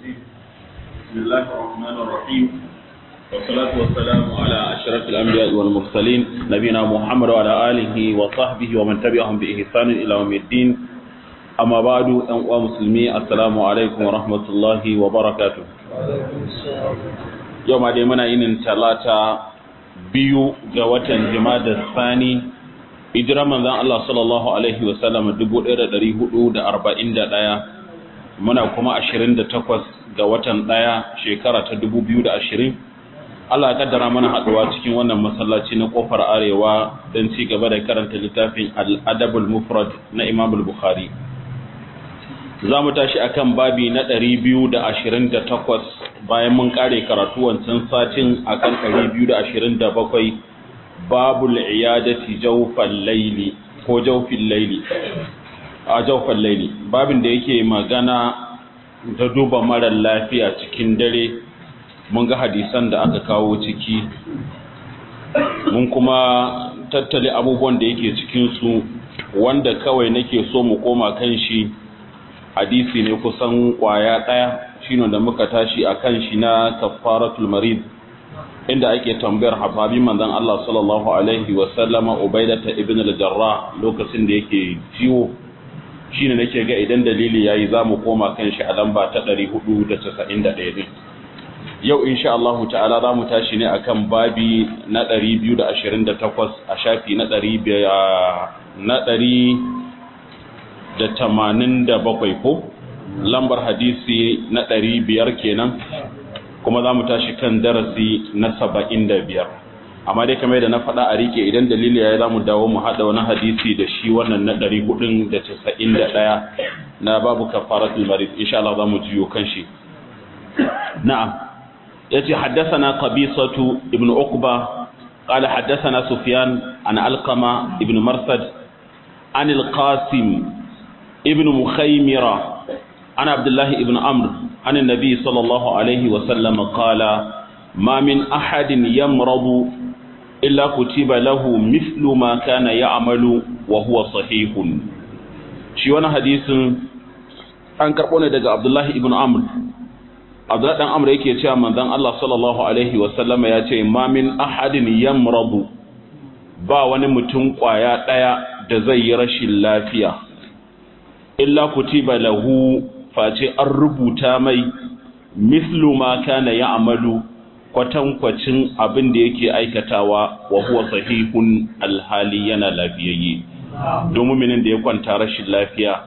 الرجيم بسم الله الرحمن الرحيم والصلاة والسلام على أشرف الأنبياء والمرسلين نبينا محمد وعلى آله وصحبه ومن تبعهم بإحسان إلى يوم الدين أما بعد أنواع مسلمي السلام عليكم ورحمة الله وبركاته يوم ديمنا إن ثلاثة biyu ga watan jimada sani hijira manzan Allah sallallahu Alaihi wasallam 1441 muna kuma 28 ga watan ɗaya shekara ta 2020 Allah ya kaddara mana haɗuwa cikin wannan masallaci na kofar arewa don ci gaba da karanta littafin al'adabul mufrad na imam bukhari za mu tashi akan babi na 228 bayan mun kare karatu wancan satin akan 227 babul iyadati jawfal layli ko jawfil layli a jawfal layli babin da yake magana da duba mara lafiya cikin dare mun ga hadisan da aka kawo ciki mun kuma tattale abubuwan da yake cikin su wanda kawai nake so mu koma kan shi hadisi ne kusan kwaya ɗaya shine da muka tashi a kan shi na kafaratul marid inda ake tambayar hababi manzon Allah sallallahu alaihi wa sallama ubaidata ibn al-jarrah lokacin da yake ciwo shine nake ga idan dalili yayi zamu koma kan shi a lamba ta 491 din yau insha Allah ta'ala zamu tashi ne akan babi na 228 a shafi na 200 na da tamanin da bakwai ko lambar hadisi na ɗari biyar kenan kuma za mu tashi kan darasi na saba'in da biyar amma dai kamar da na faɗa a rike idan dalili ya yi za mu dawo mu haɗa wani hadisi da shi wannan na ɗari hudun da casa'in da ɗaya na babu kafaratul marid insha Allah za mu jiyo kan shi na'am ya ce haddasana qabisatu ibn uqba قال حدثنا سفيان عن القمة ابن مرثد عن القاسم ابن مخيمرة عن عبد الله ابن عمرو عن النبي صلى الله عليه وسلم قال ما من أحد يمرض إلا كتب له مثل ما كان يعمل وهو صحيح shi wani hadisin an karɓo ne daga Abdullahi ibn Amr Abdullahi dan Amr yake cewa manzon Allah sallallahu alaihi wa sallama ya ce ma min ahadin yamradu ba wani mutum kwaya daya da zai yi rashin lafiya illa kutiba lahu face an rubuta mai mislu ma kana ya'malu kwatankwacin abin da yake aikatawa wa huwa sahihun alhali yana lafiyayye domin minin da ya kwanta rashin lafiya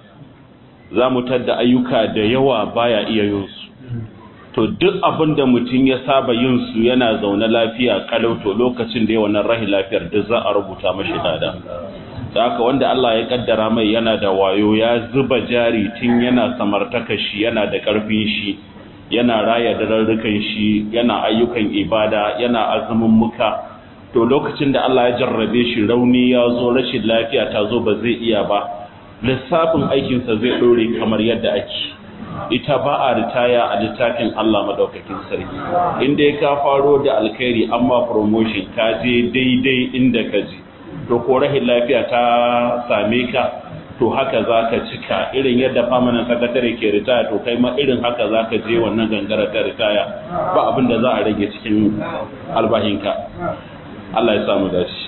za mu tadda ayyuka da yawa baya iya yin su to duk abin da mutum ya saba yin su yana zaune lafiya kalau to lokacin da ya wannan rahin lafiyar duk za a rubuta mashi dada da haka wanda Allah ya kaddara mai yana da wayo ya zuba jari tun yana samartaka shi yana da karfin shi yana raya dararrukan shi yana ayyukan ibada yana azumin muka to lokacin da Allah ya jarrabe shi rauni ya zo rashin lafiya ta zo ba zai iya ba lissafin aikinsa zai ɗore kamar yadda ake ita ba a ritaya a littafin Allah madaukakin sarki inda ya ka faro da alkhairi amma promotion ka je daidai inda ka je to ko rahin lafiya ta same ka to haka za ka cika irin yadda famanin sakatare ke ritaya to kai ma irin haka za ka je wannan gangara ta ritaya ba abin da za a rage cikin albahinka Allah ya samu dashi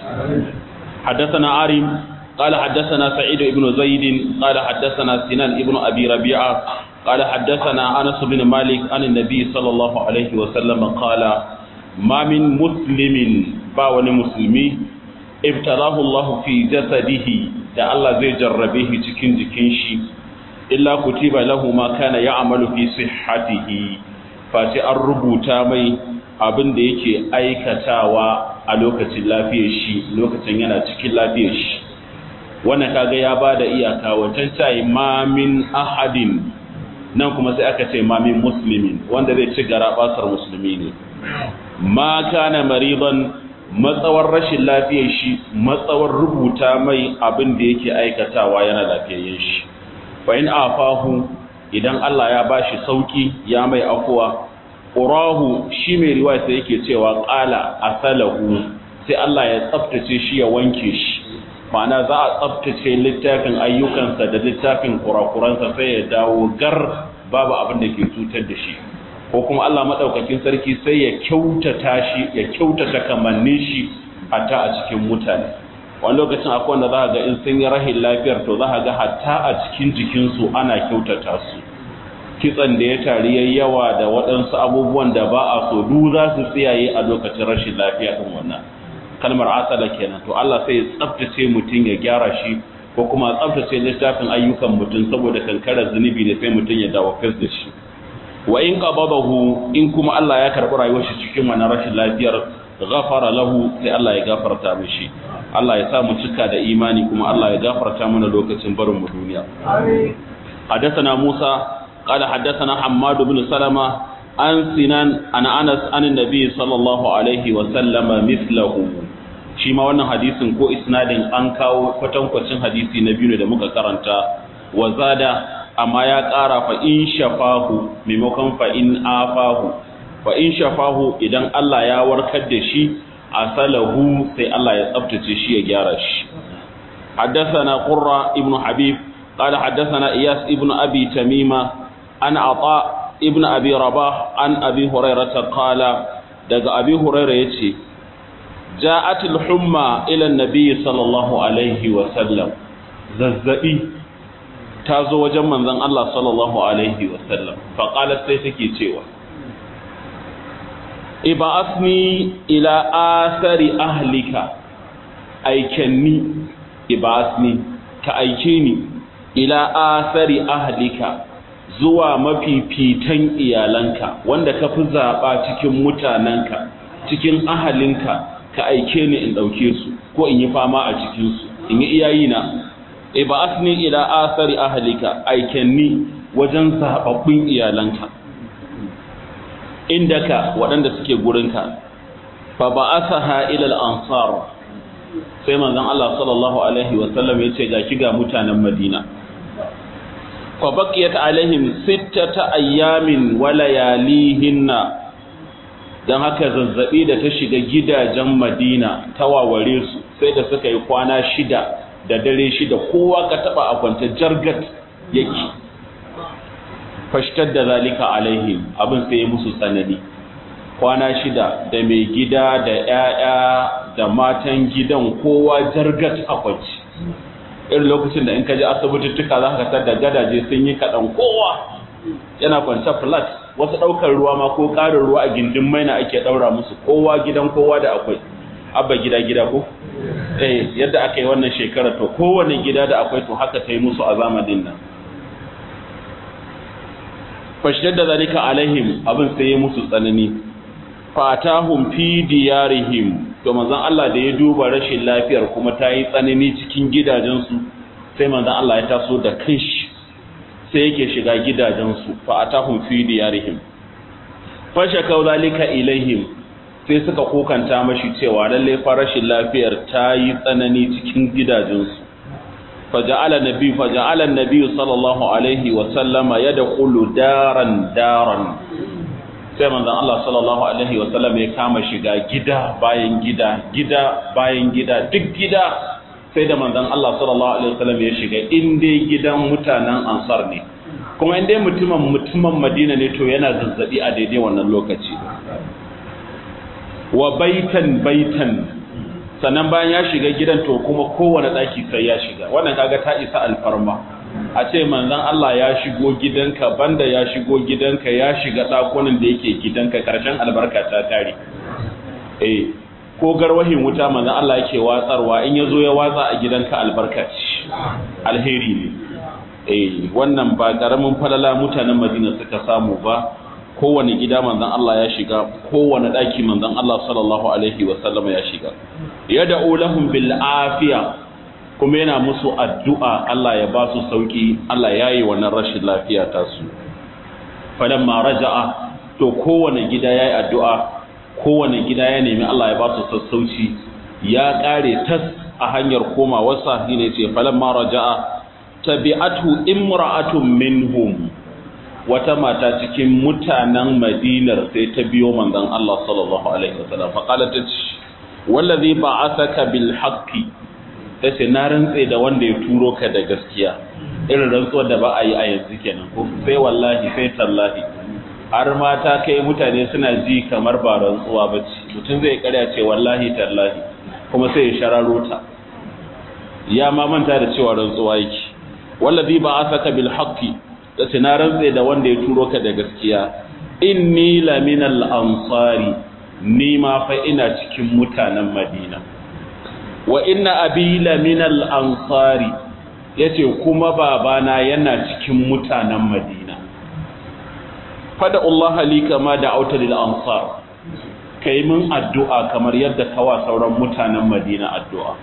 حدثنا عارم قال حدثنا سعيد بن زيد قال حدثنا سنان ابن أبي ربيعة قال حدثنا أنس بن مالك عن النبي صلى الله عليه وسلم قال ما من مسلم باون مسلمي ibtalahu Allah fi jasadihi da Allah zai jarrabe shi cikin jikin shi illa kutiba lahu ma kana ya'malu fi sihhatihi face an rubuta mai abin da yake aikatawa a lokacin lafiyar shi lokacin yana cikin lafiyar shi wannan kaga ya bada iyaka wancan tayi ma min ahadin nan kuma sai aka ce ma min muslimin wanda zai ci gara basar musulmi ne ma kana mariban matsawar rashin lafiyar shi matsawar rubuta mai abin da yake aikatawa yana lafiyayyen shi fa in afahu idan Allah ya bashi sauki ya mai afuwa qurahu shi mai riwaya sai yake cewa qala asalahu sai Allah ya tsaftace shi ya wanke shi ma'ana za a tsaftace littafin ayyukansa da littafin kurakuransa sai ya dawo gar babu abin da ke cutar da shi ko kuma Allah madaukakin sarki sai ya kyautata shi ya kyautata kamannin shi hatta a cikin mutane wani lokacin akwai wanda za ga in sun yi rahin lafiyar to za ga hatta a cikin jikinsu ana kyautata su kitsan da ya tari yayi yawa da waɗansu abubuwan da ba a so du za su tsiyaye a lokacin rashin lafiya din wannan kalmar asala kenan to Allah sai ya tsaftace mutum ya gyara shi ko kuma tsaftace littafin ayyukan mutum saboda kankarar zunubi ne sai mutum ya dawo fes da shi wa in qabadahu in kuma Allah ya karɓi rayuwar shi cikin wannan rashin lafiyar ghafara lahu sai Allah ya gafarta mishi Allah ya sa mu cika da imani kuma Allah ya gafarta mana lokacin barin mu duniya amin حدثنا موسى قال حدثنا حماد بن سلمة عن سنان عن أنس عن النبي صلى الله عليه وسلم مثله shi ma wannan hadisin ko isnadin an kawo kwatankwacin hadisi na biyu ne da muka karanta wa zada amma ya ƙara fa in shafahu maimakon fa in afahu fa in shafahu idan Allah ya warkar da shi asalahu sai Allah ya tsaftace shi ya gyara shi حدثنا قرة ابن حبيب قال حدثنا إياس ابن أبي تميمة عن عطاء ابن أبي رباح عن أبي هريرة قال دق أبي هريرة يتي جاءت الحمى إلى النبي صلى الله عليه وسلم ززئي تازو وجم من ذن الله صلى الله عليه وسلم فقالت سيتكي تيوى ابعثني إلى آثار أهلك أيكني ابعثني كأيكيني إلى آثار أهلك zuwa mafifitan iyalanka wanda ka fi zaɓa cikin mutanenka cikin ahalinka ka aike ni in ɗauke su ko in yi fama a cikinsu in yi iyayina e ba asni ila asari ahalika aikenni wajen zaɓaɓɓun iyalanka inda ka waɗanda suke gurinka fa ba asaha ilal ansar sai manzon Allah sallallahu alaihi wasallam ya ce ga ki ga mutanen Madina fa baqiyat alaihim sittata ayyamin wa layalihinna dan haka zazzabi da ta shiga gidajen Madina ta waware su sai da suka yi kwana shida da dare shida kowa ka taba a kwanta jargat yake fashtar da zalika alaihim abin sai musu tsanani kwana shida da mai gida da 'ya'ya da matan gidan kowa jargat a kwanci irin lokacin da in ka ji asibitittuka za ka tar da gadaje sun yi kaɗan kowa yana kwance flat wasu ɗaukar ruwa ma ko ƙarin ruwa a gindin maina ake ɗaura musu kowa gidan kowa da akwai abba gida gida ko eh yadda aka yi wannan shekarar to kowane gida da akwai to haka ta yi musu a zamanin nan fashidar da zalika alaihim abin sai ya musu tsanani fatahum fi diyarihim to manzon Allah da ya duba rashin lafiyar kuma ta yi tsanani cikin gidajensu sai manzon Allah ya taso da kanshi sai yake shiga gidajensu fatahum fi diyarihim fashakau zalika ilaihim sai suka kokanta mashi cewa lalle fa rashin lafiyar ta yi tsanani cikin gidajensu faja'ala nabi faja'ala nabi sallallahu alaihi wa sallama yadkhulu daran daran sai manzon Allah sallallahu alaihi wa sallam ya kama shiga gida bayan gida gida bayan gida duk gida sai da manzon Allah sallallahu alaihi wa sallam ya shiga inda gidan mutanen Ansar ne kuma inda mutumin mutumin Madina ne to yana zazzabi a daidai wannan lokaci wa baitan baitan sannan bayan ya shiga gidan to kuma kowane daki sai ya shiga wannan kaga ta isa alfarma a ce manzon Allah ya shigo gidanka banda ya shigo gidanka ya shiga dakunan da yake gidanka karshen albarka ta tare eh ko garwahin wuta manzon Allah yake watsarwa in yazo ya watsa a gidanka albarka ce alheri ne eh wannan ba karamin falala mutanen Madina suka samu ba kowane gida manzon Allah ya shiga kowane daki manzon Allah sallallahu alaihi wasallam ya shiga yad'u lahum bil afiya kuma yana musu addu'a Allah ya ba su sauki Allah ya yi wannan rashin lafiya ta su falamma raja'a to kowane gida ya yi addu'a kowane gida ya nemi Allah ya ba su sassauci ya ƙare tas a hanyar koma wasa ne ce falamma raja'a tabi'atu imra'atun minhum wata mata cikin mutanen madinar sai ta biyo manzon Allah sallallahu alaihi wasallam fa qalat wallazi ba'athaka bil haqqi tace na rantse da wanda ya turo ka da gaskiya irin rantsuwar da ba a yi a yanzu kenan ko sai wallahi sai tallahi har mata kai mutane suna ji kamar ba rantsuwa ba ce mutum zai karya ce wallahi tallahi kuma sai ya shararo ta ya ma manta da cewa rantsuwa yake wallazi ba asaka bil haqqi da na rantse da wanda ya turo ka da gaskiya inni laminal ansari ni ma fa ina cikin mutanen madina wa inna abi laminal ansari yace kuma babana yana cikin mutanen madina fada Allah li kama da auta lil ansar kai mun addu'a kamar yadda kawa sauran mutanen madina addu'a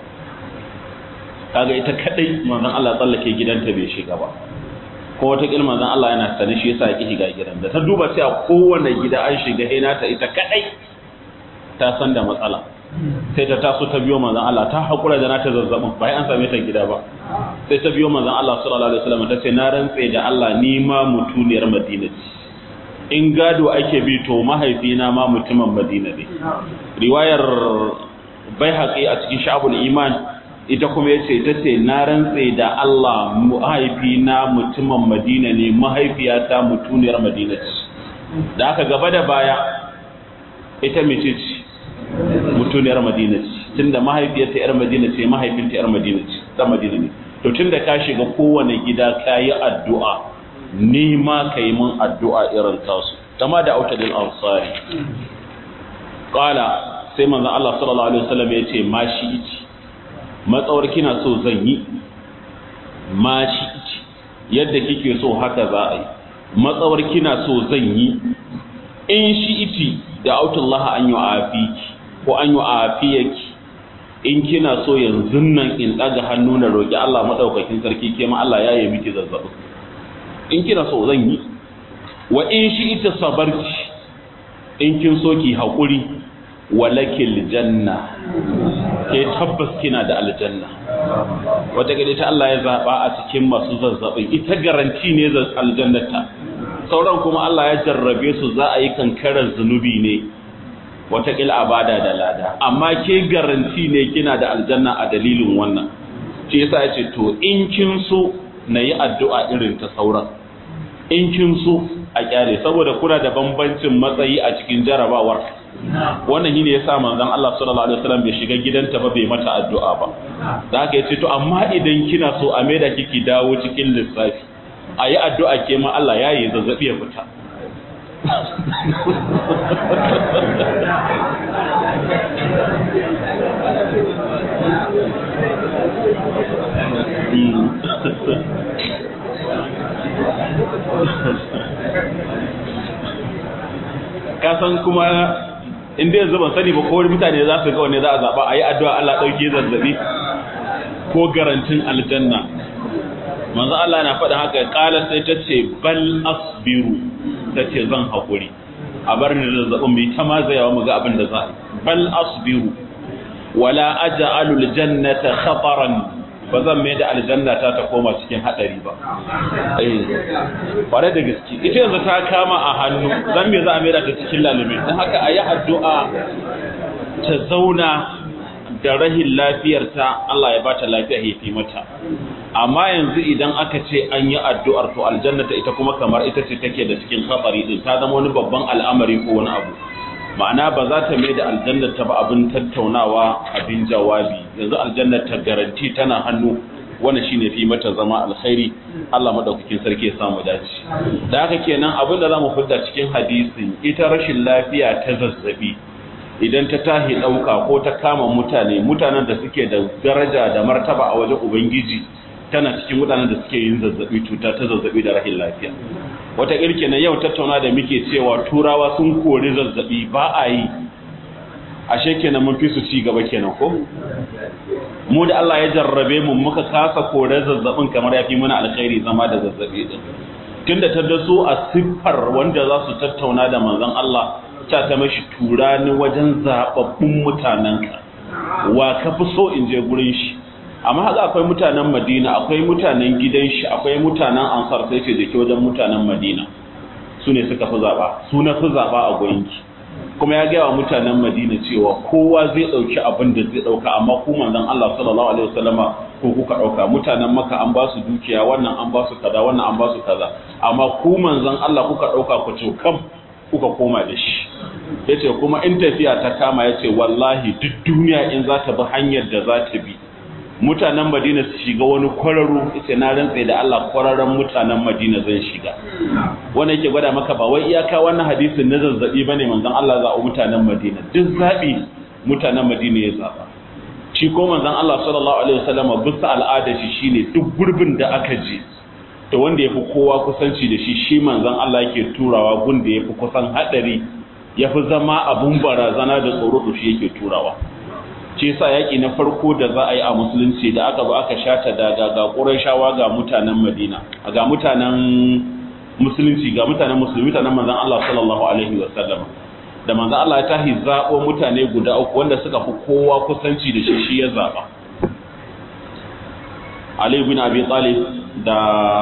kaga ita kadai manzon Allah tsallake gidanta bai shiga ba ko wata kilma manzon Allah yana sane shi yasa yake shiga gidan da ta duba sai a kowane gida an shiga hina ta ita kadai ta san da matsala sai ta taso ta biyo manzon Allah ta hakura da nata zazzabin bai an same ta gida ba sai ta biyo manzon Allah sallallahu alaihi wasallam ta ce na rantse da Allah ni ma mutuniyar Madina ce in gado ake bi to mahaifina ma mutumin Madina ne riwayar Baihaqi a cikin Sha'bul Iman ita kuma yace ta ce na rantse da Allah mahaifina mutumin Madina ne mahaifiyata mutuniyar Madina ce da aka gaba da baya ita mece ce mutuniyar Madina ce tunda mahaifiyarta yar Madina ce mahaifinta yar Madina ce dan Madina ne to tunda ka shiga kowane gida kayi addu'a ni ma kai mun addu'a irin tasu kama da autadil ansari qala sai manzon Allah sallallahu alaihi wasallam ya ce ma shi ici matsawar kina so zan yi ma shi ici yadda kike so haka za a yi matsawar kina so zan yi in shi iti da autullah an yi afiki ko an yi afiyaki in kina so yanzu nan in daga hannu na roki Allah madaukakin sarki ke ma Allah ya yi miki zazzabi in kina so zan yi wa in shi ita sabarci in kin so ki haƙuri walakil janna ke tabbas kina da aljanna wata gade ta Allah ya zaba a cikin masu zazzabin ita garanti ne za aljannata sauran kuma Allah ya jarrabe su za a yi kankarar zunubi ne wata kila abada da lada amma ke garanti ne kina da aljanna a dalilin wannan shi yasa ya ce to in kin so na yi addu'a irin ta sauran in kin so a kyale saboda kuna da bambancin matsayi a cikin jarabawar wannan shine yasa manzon Allah sallallahu alaihi wasallam bai shiga gidanta ba bai mata addu'a ba da haka yace to amma idan kina so a maida kiki dawo cikin lissafi ayi addu'a ke ma Allah yayi zazzabi ya fita kasan kuma inda yanzu ban sani ba ko wani mutane za su ga wanne za a zaɓa a yi addu'a Allah ɗauke zazzabi ko garantin aljanna manzo Allah na faɗa haka ƙala sai ta ce bal asbiru ta ce zan haƙuri a bar ni zazzabin mai ta mazayawa mu ga abin da za a yi bal asbiru wala aja'alul jannata khataran ba zan mai da aljanna ta ta koma cikin hadari ba eh bare da gaske ita yanzu ta kama a hannu zan me za a mai da ta cikin lalumi dan haka ayi addu'a ta zauna da rahin lafiyarta Allah ya bata lafiya ya fi mata amma yanzu idan aka ce an yi addu'ar to aljannata ita kuma kamar ita ce take da cikin hatsari din ta zama wani babban al'amari ko wani abu ma'ana ba za ta mai da aljannata ba abin tattaunawa abin jawabi yanzu aljannata garanti tana hannu wannan shine fi mata zama alkhairi Allah madaukakin sarki ya samu dace da haka kenan abin da zamu fidda cikin hadisin ita rashin lafiya ta zazzabi idan ta tahi dauka ko ta kama mutane mutanen da suke da daraja da martaba a wajen ubangiji tana cikin mutanen da suke yin zazzabi cuta ta zazzabi da rahin lafiya wata irke na yau tattauna da muke cewa turawa sun kori zazzabi ba a yi ashe kenan mun fi su ci gaba kenan ko mu da Allah ya jarrabe mu muka kasa kore zazzabin kamar yafi mana alkhairi zama da zazzabi din tunda ta daso a siffar wanda za su tattauna da manzon Allah ta ta mashi turani wajen zababbun mutanenka wa ka fi so in je gurin shi amma haka akwai mutanen madina akwai mutanen gidan shi akwai mutanen ansar sai ce da ke wajen mutanen madina su ne suka fi zaɓa su na fi zaɓa a goyinki kuma ya gaya wa mutanen Madina cewa kowa zai dauki abin da zai dauka amma ku manzon Allah sallallahu alaihi wasallama ko kuka dauka mutanen Makka an ba su dukiya wannan an ba su kaza wannan an ba su kaza amma ku manzon Allah kuka dauka ku ce kam kuka koma da shi yace kuma in tafiya ta kama yace wallahi duk duniya in za ta bi hanyar da za ta bi mutanen Madina su shiga wani kwararo yace na rantsa da Allah kwararon mutanen Madina zan shiga wannan yake gwada maka ba wai iyaka wannan hadisin na zazzabi bane manzon Allah za a mutanen Madina duk zabi mutanen Madina ya zaba shi ko manzon Allah sallallahu alaihi wasallam bisa al'ada shi shine duk gurbin da aka je to wanda yafi kowa kusanci da shi shi manzon Allah yake turawa gun da yafi kusan hadari yafi zama abun barazana da tsoro to shi yake turawa ce sa yaƙi na farko da za a yi a musulunci da aka ba aka shata daga ga ƙurashawa ga mutanen madina ga mutanen musulunci ga mutanen musulmi mutanen manzan Allah sallallahu alaihi wa sallam da manzan Allah ya tahi zaɓo mutane guda uku wanda suka fi kowa kusanci da shi shi ya zaɓa Ali bin Abi Talib da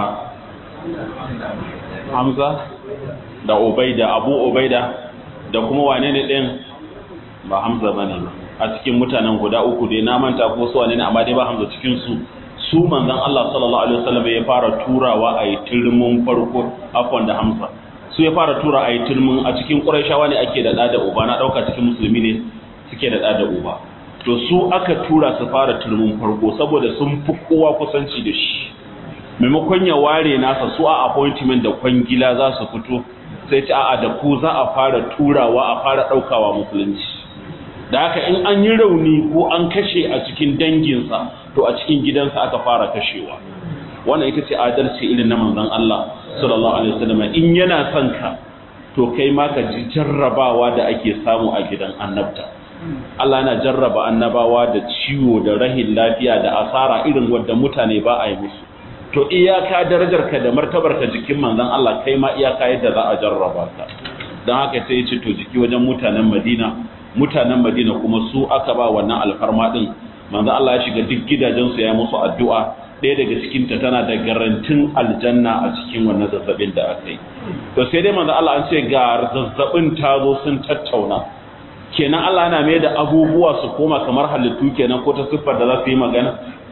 Hamza da Ubaida Abu Ubaida da kuma wane ne ɗin ba Hamza bane ba a cikin mutanen guda uku dai na manta ko su wane ne amma dai ba Hamza cikin su su manzon Allah sallallahu alaihi wasallam ya fara turawa a yi turmin farko afwan da Hamza su ya fara tura a yi turmin a cikin Qurayshawa ne ake da da da uba na dauka cikin musulmi ne suke da da da uba to su aka tura su fara turmin farko saboda sun fi kowa kusanci da shi maimakon ya ware nasa su a appointment da kwangila za su fito sai ce a'a da ku za a fara turawa a fara daukawa musulunci da haka in an yi rauni ko an kashe a cikin danginsa to a cikin gidansa aka fara kashewa wannan ita ce adalci irin na manzon Allah sallallahu alaihi wasallam in yana son ka to kai ma ka ji jarrabawa da ake samu a gidan annabta Allah yana jarraba annabawa da ciwo da rahin lafiya da asara irin wadda mutane ba a yi musu to iyaka darajarka da martabarka jikin manzon Allah kai ma iyaka yadda za a jarraba ka don haka sai ya ce to jiki wajen mutanen Madina mutanen Madina kuma su aka ba wannan alfarma din manzo Allah ya shiga duk gidajen su ya musu addu'a ɗaya daga cikin ta tana da garantin aljanna a cikin wannan zazzabin da aka yi to sai dai manzo Allah an ce ga zazzabin ta zo sun tattauna kenan Allah yana mai da abubuwa su koma kamar halittu kenan ko ta siffar da za su yi magana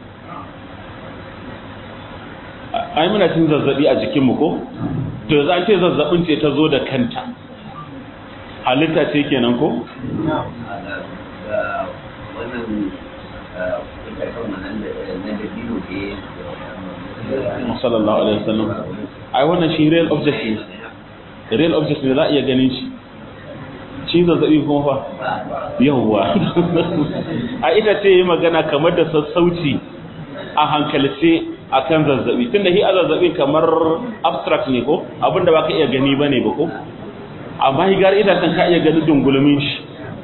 ai muna cin zazzabi a jikinmu ko to za ce zazzabin ce ta zo da kanta halitta ce kenan ko? sallallahu alaihi wasallam ai wannan shi real object ne real object ne za a iya ganin shi shi zazzabi kuma fa yawwa a ita ce yi magana kamar da sassauci a hankalce akan zazzabi tunda hi a zazzabi kamar abstract ne ko abinda ba ka iya gani ba ne ba ko amma higar idatan ka iya ganin dungulumin shi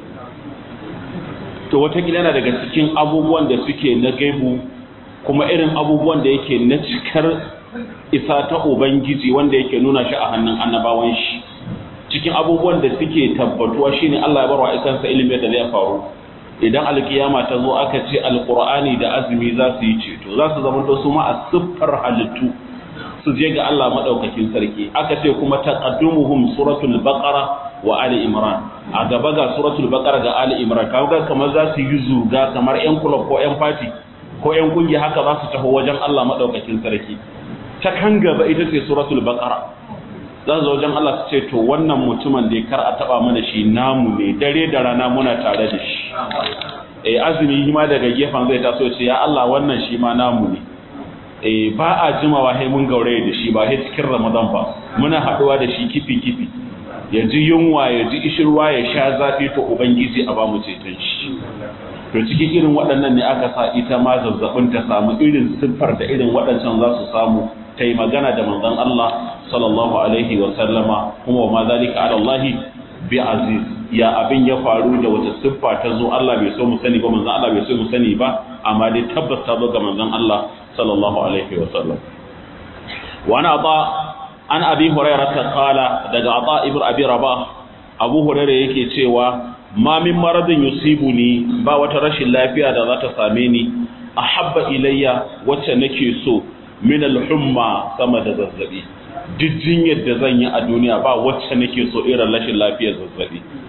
to watakila yana daga cikin abubuwan da suke na gaibu kuma irin abubuwan da yake na cikar isa ta ubangiji wanda yake nuna shi a hannun annabawan shi cikin abubuwan da suke tabbatuwa shine Allah ya barwa isansa ilimin da zai faru idan alkiyama ta zo aka ce alqur'ani da azumi za su yi ceto za su zama to su ma a siffar halittu su je ga Allah madaukakin sarki aka ce kuma taqaddumuhum suratul baqara wa ali imran a gaba ga suratul baqara ga ali imran kaga kamar za su yi zuga kamar yan club ko yan party ko yan kungiya haka za su taho wajen Allah madaukakin sarki ta kan gaba ita ce suratul baqara za su wajen Allah su ce to wannan mutumin da kar a taba mana shi namu ne dare da rana muna tare da shi eh azumi ma daga gefen zai taso ce ya Allah wannan shi ma namu ne eh ba a jimawa sai mun gauraye da shi ba sai cikin Ramadan ba muna haduwa da shi kifi kifi ya ji yunwa ya ji ishirwa ya sha zafi to ubangiji a ba mu ceton shi to cikin irin waɗannan ne aka sa ita ma zazzabin ta samu irin siffar da irin waɗancan za su samu ta yi magana da manzon Allah sallallahu alaihi wa sallama kuma ma zalika ala Allah bi aziz ya abin ya faru da wata siffa ta zo Allah bai so mu sani ba manzon Allah bai so mu sani ba amma dai tabbas ta zo ga manzon Allah sallallahu alaihi wa sallam wa ana ba an abi hurairah ta qala daga ata ibn abi rabah abu hurairah yake cewa ma min maradin yusibuni ba wata rashin lafiya da za ta same ni ahabba ilayya wacce nake so min al-humma sama da zazzabi duk jinyar da zan yi a duniya ba wacce nake so irin rashin lafiyar zazzabi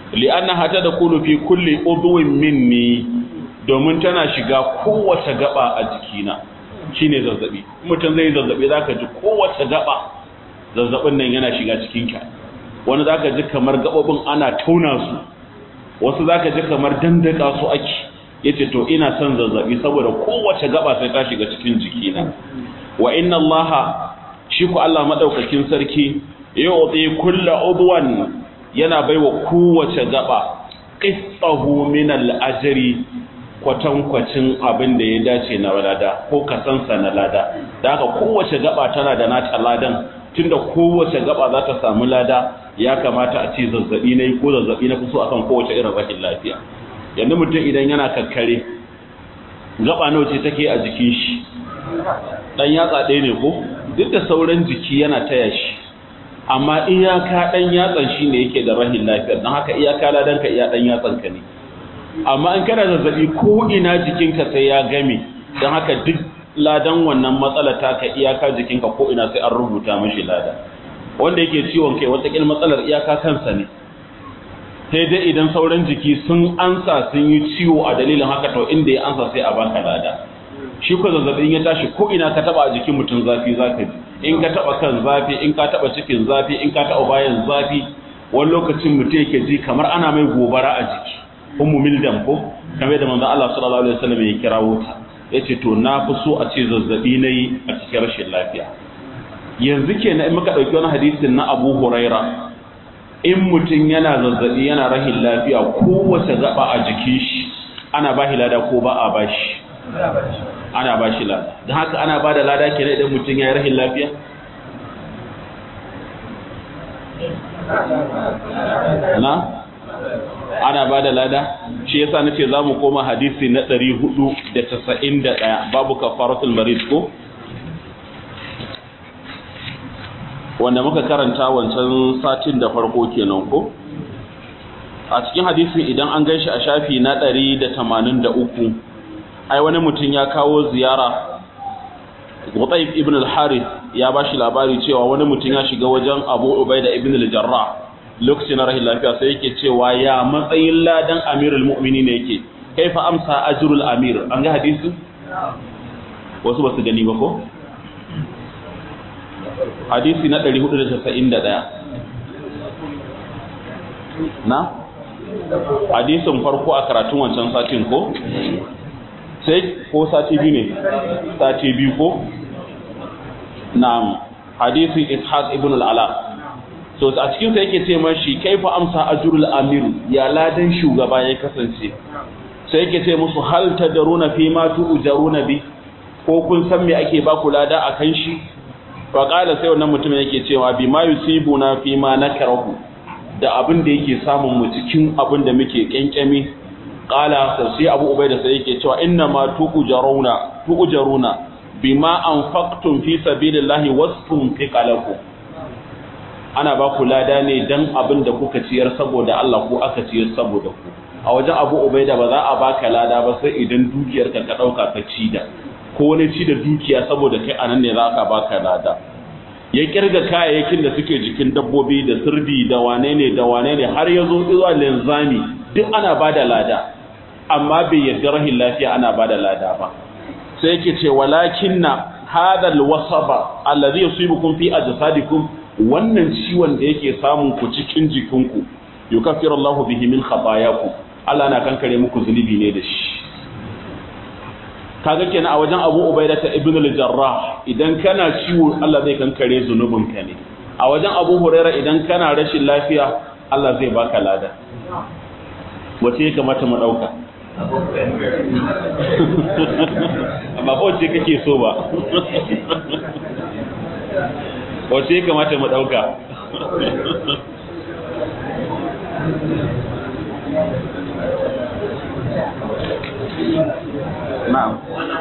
li'annaha tadkhulu fi kulli udwin minni domin tana shiga kowace gaba a jikina shine zazzabi mutum zai zazzabi zaka ji kowace gaba zazzabin nan yana shiga cikinka wani zaka ji kamar gabobin ana tauna su wasu zaka ji kamar dandaka su ake yace to ina son zazzabi saboda kowace gaba sai ta shiga cikin jikina wa inna allaha shi ku Allah madaukakin sarki yu'ti kullu udwan yana baiwa kowace gaba qistahu min al-ajri kwatankwacin abin da ya dace na lada ko kasansa na lada da haka kowace gaba tana da nata ladan tunda kowace gaba za ta samu lada ya kamata a ce zazzabi na ko zazzabi na kuso akan kowace irin rashin lafiya yanzu mutum idan yana kakkare gaba nawa ce take a jikin shi dan yatsa ɗaya ne ko duk da sauran jiki yana taya shi amma iyaka dan yatsan shi ne yake da rahin lafiya don haka iyaka ladan ka iya dan yatsan ka ne amma in kana zazzabi ko ina jikinka sai ya game don haka duk ladan wannan matsala ta ka iyaka jikinka ko ina sai an rubuta mashi lada wanda yake ciwon kai watakil matsalar iyaka kansa ne sai dai idan sauran jiki sun ansa sun yi ciwo a dalilin haka to inda ya ansa sai a baka lada shi ko zazzabin ya tashi ko ina ka taba a jikin mutum zafi zaka ji in ka taba kan zafi in ka taba cikin zafi in ka taba bayan zafi wani lokacin mutum yake ji kamar ana mai gobara a jiki ummu mildam ko kamar da manzo Allah sallallahu alaihi wasallam ya kirawo ta yace to na fi so a ce zazzabi nayi a cikin rashin lafiya yanzu kenan in muka dauki wani hadisin na Abu Huraira in mutum yana zazzabi yana rahin lafiya kowace gaba a jikin shi ana bashi lada ko ba a bashi ana bashi lada don haka ana ba da lada kenan idan mutum ya yi rahin lafiya na ana ba da lada shi yasa nace za mu koma hadisi na 491 babu kafaratul marid ko wanda muka karanta wancan satin da farko kenan ko a cikin hadisin idan an ganshi a shafi na 183 ai wani mutum ya kawo ziyara Gutaif ibn al-Harith ya bashi labari cewa wani mutum ya shiga wajen Abu Ubaida ibn al-Jarrah lokacin na rahin lafiya sai yake cewa ya matsayin ladan amirul mu'minin ne yake kaifa amsa ajrul amir an ga hadisi wasu basu gani ba ko hadisi na 491 na hadisin farko a karatun wancan satin ko sai ko sati biyu ne sati biyu ko na hadisin ishaq ibn al-ala so a cikin sa yake ce mashi kaifa amsa ajrul amir ya ladan shugaba ya kasance sai yake ce musu hal tadruna fi ma tu'jaruna bi ko kun san me ake ba ku lada akan shi fa qala sai wannan mutum yake cewa bi ma yusibuna fi ma nakrahu da abin da yake samun mu cikin abin da muke kenkemi qala sai abu ubaida sai yake cewa inna ma tu'jaruna tu'jaruna bima anfaqtum fi sabilillahi wasfun fi qalakum ana ba ku lada ne dan abin da kuka ciyar saboda Allah ko aka ciyar saboda ku a wajen Abu Ubaida ba za a baka lada ba sai idan dukiyarka ka dauka ka ci da ko wani ci da dukiya saboda kai anan ne za ka baka lada ya kirga kayayyakin da suke jikin dabbobi da sirdi da wane ne da wane ne har ya zo zuwa linzami duk ana bada lada amma bai yarda rahin lafiya ana bada lada ba sai yake ce walakinna hadha alwasaba alladhi yusibukum fi ajsadikum wannan ciwon da yake samun ku cikin jikinku yukaffiru Allahu bihi min khatayakum Allah na kankare muku zunubi ne da shi kaga kenan a wajen Abu Ubaida ta Ibn al-Jarrah idan kana ciwo Allah zai kankare zunubin ka ne a wajen Abu Hurairah idan kana rashin lafiya Allah zai baka lada wace ya kamata mu dauka amma ba wace kake so ba wace ya kamata mu ɗauka na'am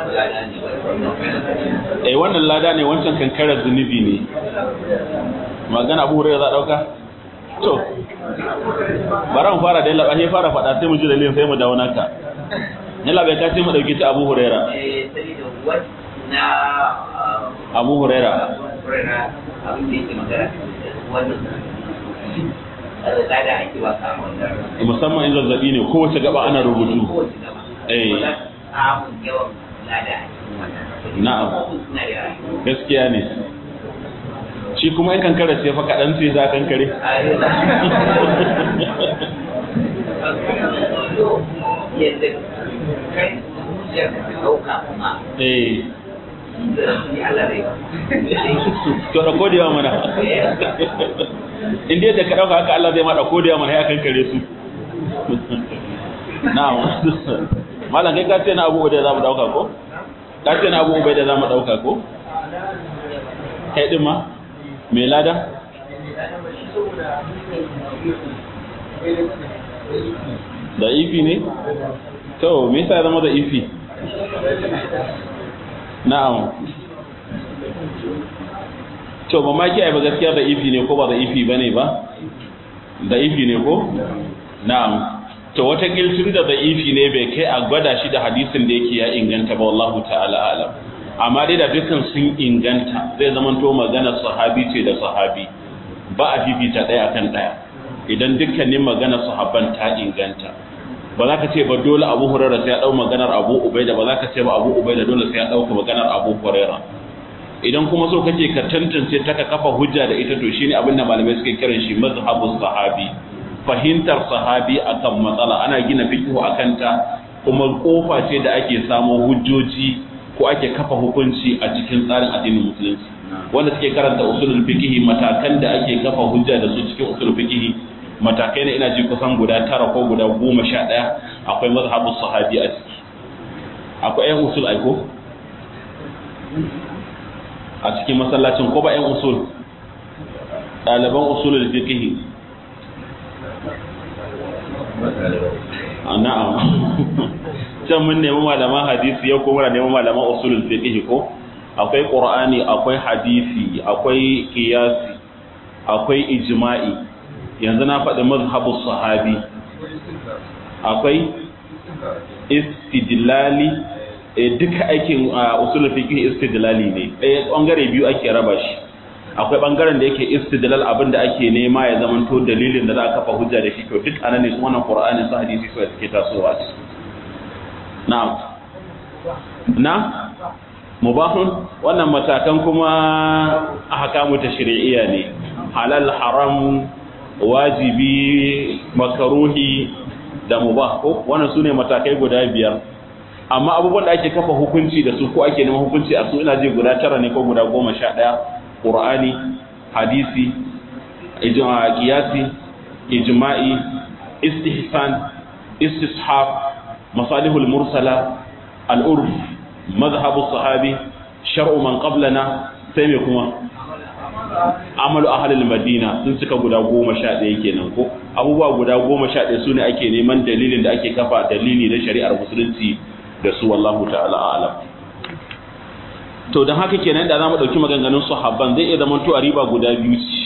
eh wannan lada ne wancan kankarar zunubi ne magana abu hurairu za a ɗauka to bara mu fara da yalla sai fara faɗa sai mu ji dalilin sai mu dawo naka yalla bai kace mu dauki ta abu huraira abu huraira lada ake ba ka wannan musamman in zazzabi ne kowace gaba ana rubutu kowace gaba Eh. ba za su samun yawan lada a cikin wannan Na'am. Abubuwan suna da yawa gaskiya ne shi kuma in kankare sai fa kaɗan sai za kankare yadda kai zuciyar ka ɗauka kuma eh da shi Allah zai to da kodewa mana in dai da ka dauka haka Allah zai ma da kodewa mana ya kankare su na'am malam kai ka ce na abu da zamu dauka ko ka ce na abu da zamu dauka ko kai din ma me lada da ifi ne to me yasa ya zama da ifi na'am to ba ma kiyaye ba gaskiya da ifi ne ko ba da ifi bane ba da ifi ne ko na'am to wata tun da da ifi ne bai kai a gwada shi da hadisin da yake ya inganta ba wallahu ta'ala alam amma dai da dukkan sun inganta zai zama to magana sahabi ce da sahabi ba a fifita ɗaya akan ɗaya idan dukkanin magana sahabban ta inganta ba za ka ce ba dole abu huraira sai ya ɗau maganar abu ubaida ba za ka ce ba abu ubaida dole sai ya ɗauka maganar abu huraira idan kuma so kake ka tantance ta ka kafa hujja da ita to shine abin da malamai suke kiran shi mazhabus sahabi fahimtar sahabi akan matsala ana gina fiqhu akan ta kuma kofa ce da ake samo hujjoji ko ake kafa hukunci a cikin tsarin addinin musulunci wanda suke karanta usulul fiqh matakan da ake kafa hujja da su cikin usulul fiqh matakai ne ina ji kusan guda tara ko guda goma sha ɗaya akwai mazhabus sahabi a ciki akwai ƴan usul aiko a cikin masallacin ko ba ƴan usul ɗaliban usulul fiqh na'am can mun nemi malaman hadisi yau kuma muna neman malaman usulul fiqh ko akwai qur'ani akwai hadisi akwai qiyasi akwai ijma'i yanzu na faɗi mazhabus sahabi akwai istidlali e duka aikin usulul fiqh istidlali ne ɗaya bangare biyu ake raba shi akwai bangaren da yake istidlal abin da ake nema ya zama to dalilin da za a kafa hujja da shi to duk anan ne su wannan qur'ani su hadisi su suke tasowa na'am na mubahun wannan matakan kuma ahkamu tashri'iyya ne halal haram wajibi makaruhi da mubah ko wannan sune matakai guda biyar amma abubuwan da ake kafa hukunci da su ko ake neman hukunci a su ina ji guda tara ne ko guda goma sha ɗaya qur'ani hadisi ijma qiyasi ijma'i istihsan istishab masalihul mursala al-urf mazhabu sahabi shar'u man qablana sai me kuma amalu ahalil madina sun cika guda goma sha ɗaya kenan ko abubuwa guda goma sha ɗaya su ne ake neman dalilin da ake kafa dalili na shari'ar musulunci da su wallahu ta'ala alam to don haka kenan da za mu ɗauki maganganun sahabban zai iya zama to a riba guda biyu ce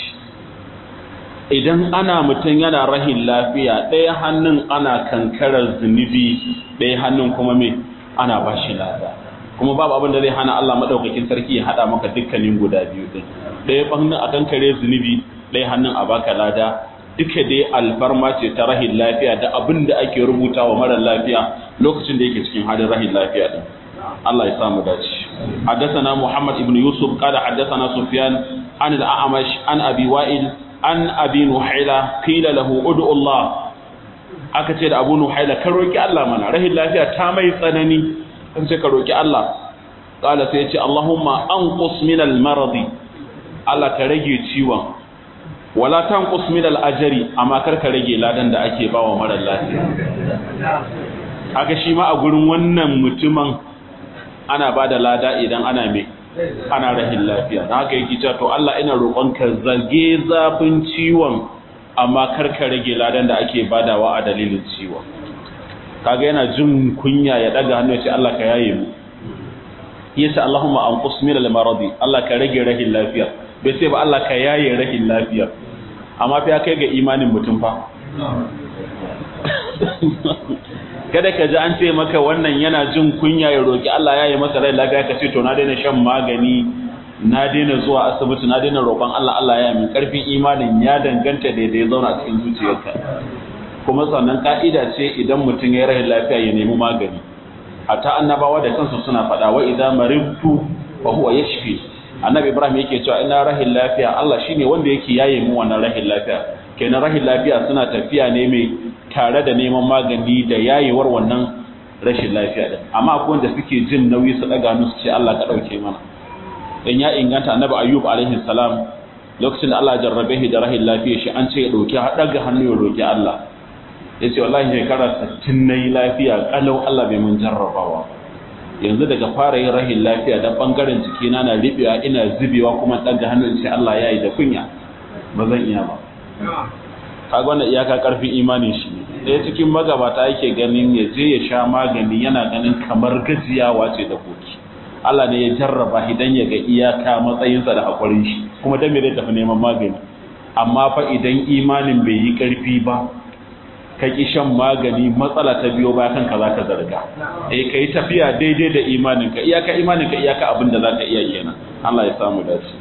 idan ana mutum yana rahin lafiya ɗaya hannun ana kankarar zunubi ɗaya hannun kuma me ana ba shi lada kuma babu abin da zai hana Allah madaukakin sarki ya hada maka dukkanin guda biyu din ɗaya hannun a kan kare zunubi ɗaya hannun a baka lada duka dai alfarma ce ta rahin lafiya da abin da ake rubuta wa mara lafiya lokacin da yake cikin halin rahin lafiya din Allah ya samu dace حدثنا محمد بن يوسف قال حدثنا سفيان عن الأعمش عن أبي وائل عن أبي نحيلة قيل له ادعو الله aka ce da abu nuhaila kan roki Allah mana rahin lafiya ta mai tsanani kan ce ka roki Allah qala sai ya ce Allahumma anqus min al-maradi Allah ka rage ciwon wala tanqus min al-ajri amma kar ka rage ladan da ake bawa mara lafiya haka shi ma a gurin wannan mutumin ana bada lada idan ana me ana rahin lafiya dan haka yake cewa to Allah ina roƙon ka zage zafin ciwon amma kar ka rage ladan da ake badawa a dalilin ciwon kaga yana jin kunya ya daga hannu ya ce Allah ka yaye mu yace Allahumma anqus min al-maradi Allah ka rage rahin lafiya bai sai ba Allah ka yaye rahin lafiya amma fa ya kai ga imanin mutum fa kada ka ji an ce maka wannan yana jin kunya ya roki Allah yaye masa rai lafiya ka ce to na daina shan magani na daina zuwa asibiti na daina roƙon Allah Allah ya min karfin imanin ya danganta da ya zauna a cikin zuciyarka kuma sannan ka'ida ce idan mutum ya rahin lafiya ya nemi magani hatta annabawa da kansu suna faɗa wa idan maribtu fa huwa yashfi annabi ibrahim yake cewa ina rahin lafiya Allah shine wanda yake yaye mu wannan rahin lafiya kenan rahin lafiya suna tafiya ne mai tare da neman magani da yayewar wannan rashin lafiya din amma akwai wanda suke jin nauyi su daga musu ce Allah ka dauke mana dan ya inganta annabi ayyub alaihi salam lokacin da Allah jarrabe shi da rahin lafiya shi an ce ya dauki daga hannu ya roki Allah yace wallahi shekara 60 nayi lafiya kalau Allah bai mun jarrabawa yanzu daga fara yin rahin lafiya dan bangaren jikina na ribewa ina zubewa kuma daga hannu in ce Allah yayi da kunya ba zan iya ba kaga wannan iyaka karfin imanin shi ne ɗaya cikin magabata yake ganin ya je ya sha magani yana ganin kamar gajiyawa ce da koki Allah ne ya jarraba idan ya ga iyaka matsayinsa da haƙurin shi kuma dan me zai tafi neman magani amma fa idan imanin bai yi ƙarfi ba ka ki shan magani matsala ta biyo baya kanka za ka zarga eh ka yi tafiya daidai da imaninka iyaka imaninka iyaka abin da za ka iya kenan Allah ya samu dace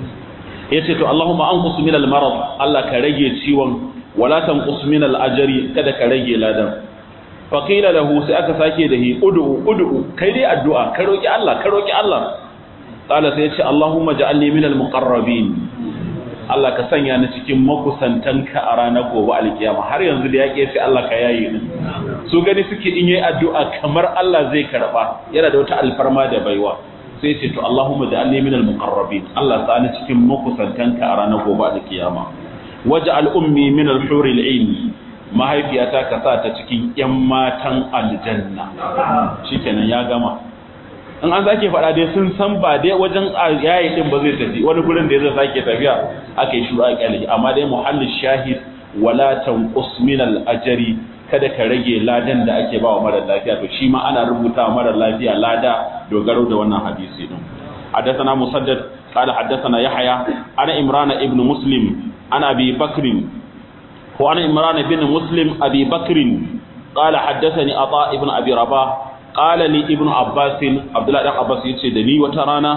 ya ce to Allahumma anqus min al-marad Allah ka rage ciwon wala tanqus min al-ajri kada ka rage ladan fa qila lahu sai aka sake da hi ud'u ud'u kai dai addu'a ka roki Allah ka roki Allah qala sai ya ce Allahumma ja'alni min al-muqarrabin Allah ka sanya ni cikin makusantanka a ranar gobe alkiyama har yanzu da yake sai Allah ka yayi ni su gani suke in yayi addu'a kamar Allah zai karba yana da wata alfarma da baiwa sai ce to Allahumma ja'alni minal muqarrabin Allah sa ni cikin makusantanka a ranar gobe alkiyama waj'al ummi minal huril ain mahaifiyata ka sa ta cikin yan matan aljanna shikenan ya gama in an sake faɗa dai sun san ba dai wajen yayi din ba zai tafi wani gurin da zai sake tafiya aka yi shuru a kyale amma dai muhallin shahid wala tanqus minal ajri kada ka rage ladan da ake ba wa mara lafiya to shi ma ana rubuta wa mara lafiya lada dogaro da wannan hadisi din حدثنا مسدد قال حدثنا يحيى انا عمران ابن مسلم انا ابي بكر وانا عمران بن مسلم ابي بكر قال حدثني عطاء ابن ابي رباح قال لي ابن عباس عبد الله بن عباس yace da ni wata rana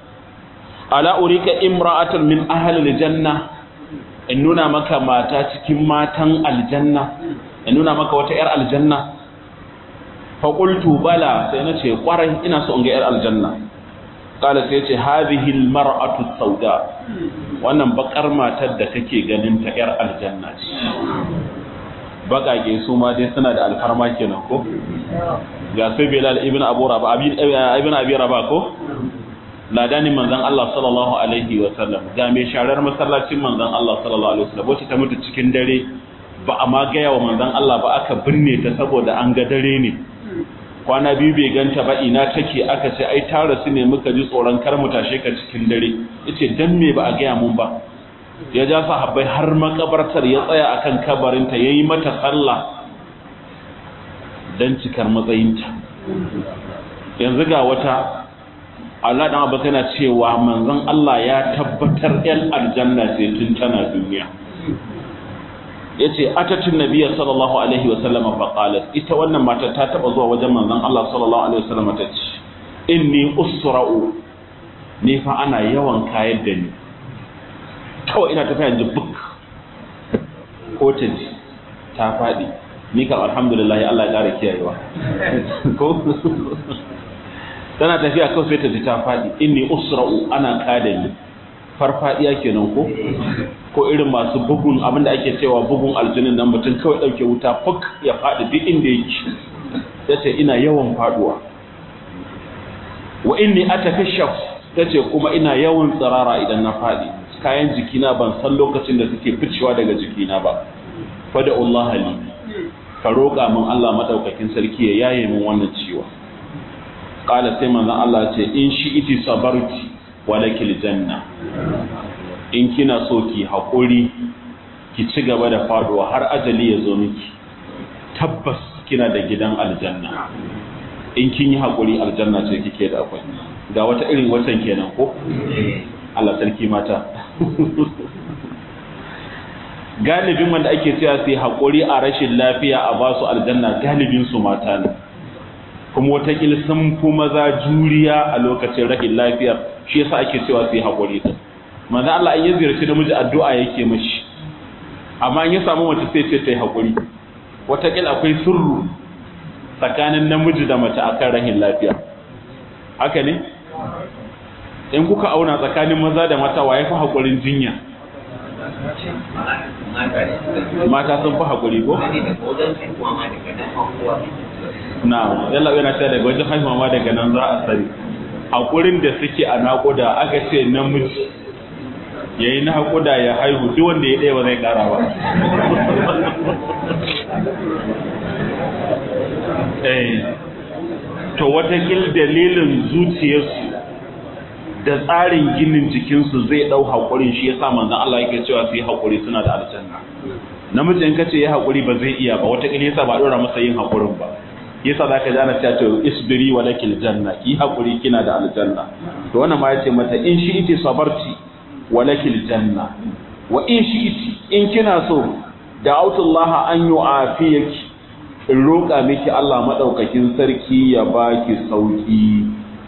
ala urika imra'atan min ahli aljanna in nuna maka mata cikin matan aljanna in nuna maka wata 'yar aljanna faƙultu bala sai na ce ƙwarai ina so in ga 'yar aljanna ƙala sai ce hadhihi mar'atu sauda wannan bakar matar da kake ganin ta 'yar aljanna ce baƙaƙe su ma dai suna da alfarma kenan ko ga sai bilal ibn abu raba ibn abi raba ko ladanin manzon Allah sallallahu alaihi wa sallam ga mai sharar masallacin manzon Allah sallallahu alaihi wa sallam wacce ta mutu cikin dare ba a ma gaya wa manzon Allah ba aka binne ta saboda an ga dare ne kwana biyu bai ganta ba ina take aka ce ai ta rasu ne muka ji tsoron kar mu tashe ka cikin dare yace dan me ba a gaya mun ba ya ja sahabbai har makabartar ya tsaya akan kabarinta yayi mata sallah dan cikar matsayinta yanzu ga wata Allah dan Abbas yana cewa manzon Allah ya tabbatar yan aljanna ce tun tana duniya yace atatin nabiyya sallallahu alaihi wa sallama fa qalat ita wannan mata ta taba zuwa wajen manzon Allah sallallahu alaihi wa sallama ta ce inni usra'u ni fa ana yawan kayar da ni kawai ina tafiya ji buk ko ta ji ta faɗi ni kan alhamdulillah Allah ya ƙara kiyayewa ko tana tafiya kawai sai ta ji ta faɗi inni usra'u ana kada ni farfadiya kenan ko ko irin masu bugun abinda ake cewa bugun aljinin nan mutum kawai dauke wuta fuk ya faɗi duk inda yake yace ina yawan faduwa wa inni atakashaf tace kuma ina yawan tsirara idan na faɗi kayan jikina ban san lokacin da suke ficewa daga jikina ba fada Allah li ka roƙa min Allah madaukakin sarki ya yaye min wannan ciwo qala sai manzon Allah ce in shi iti sabarti walakil janna in kina so ki haƙuri ki ci gaba da faduwa har ajali ya zo miki tabbas kina da gidan aljanna in kin yi haƙuri aljanna ce kike da akwai ga wata irin watan kenan ko Allah sarki mata galibin wanda ake cewa sai haƙuri a rashin lafiya a basu aljanna galibin su mata ne kuma watakila sun fi maza juriya a lokacin rashin lafiyar shi yasa ake cewa su yi haƙuri din manzo Allah in ya ziyarci namiji addu'a yake mashi amma in ya samu mace sai ce ta yi haƙuri wataƙila akwai sirru tsakanin namiji da mace akan rahin lafiya haka ne in kuka auna tsakanin maza da mata wa ya fi haƙurin jinya mata sun fi haƙuri ko? na yalla yana cewa daga wajen haihuwa ma daga nan za a sani haƙurin da suke a naƙuda aka ce namiji ya yi naƙuda ya haihu duk wanda ya ɗaya ba zai ƙara ba to watakil dalilin zuciyarsu da tsarin ginin jikinsu zai ɗau haƙurin shi ya sa manzan Allah yake cewa su yi haƙuri suna da aljanna namiji in ka ce ya haƙuri ba zai iya ba watakil yasa ba ɗora masa yin haƙurin ba yasa za ka ji ana cewa to isbiri wa lakil janna ki haƙuri kina da aljanna to wannan ma ya ce mata in shi iti sabarti wa lakil janna wa in shi iti in kina so da autullah an yu'afiyaki in roƙa miki Allah maɗaukakin sarki ya baki sauƙi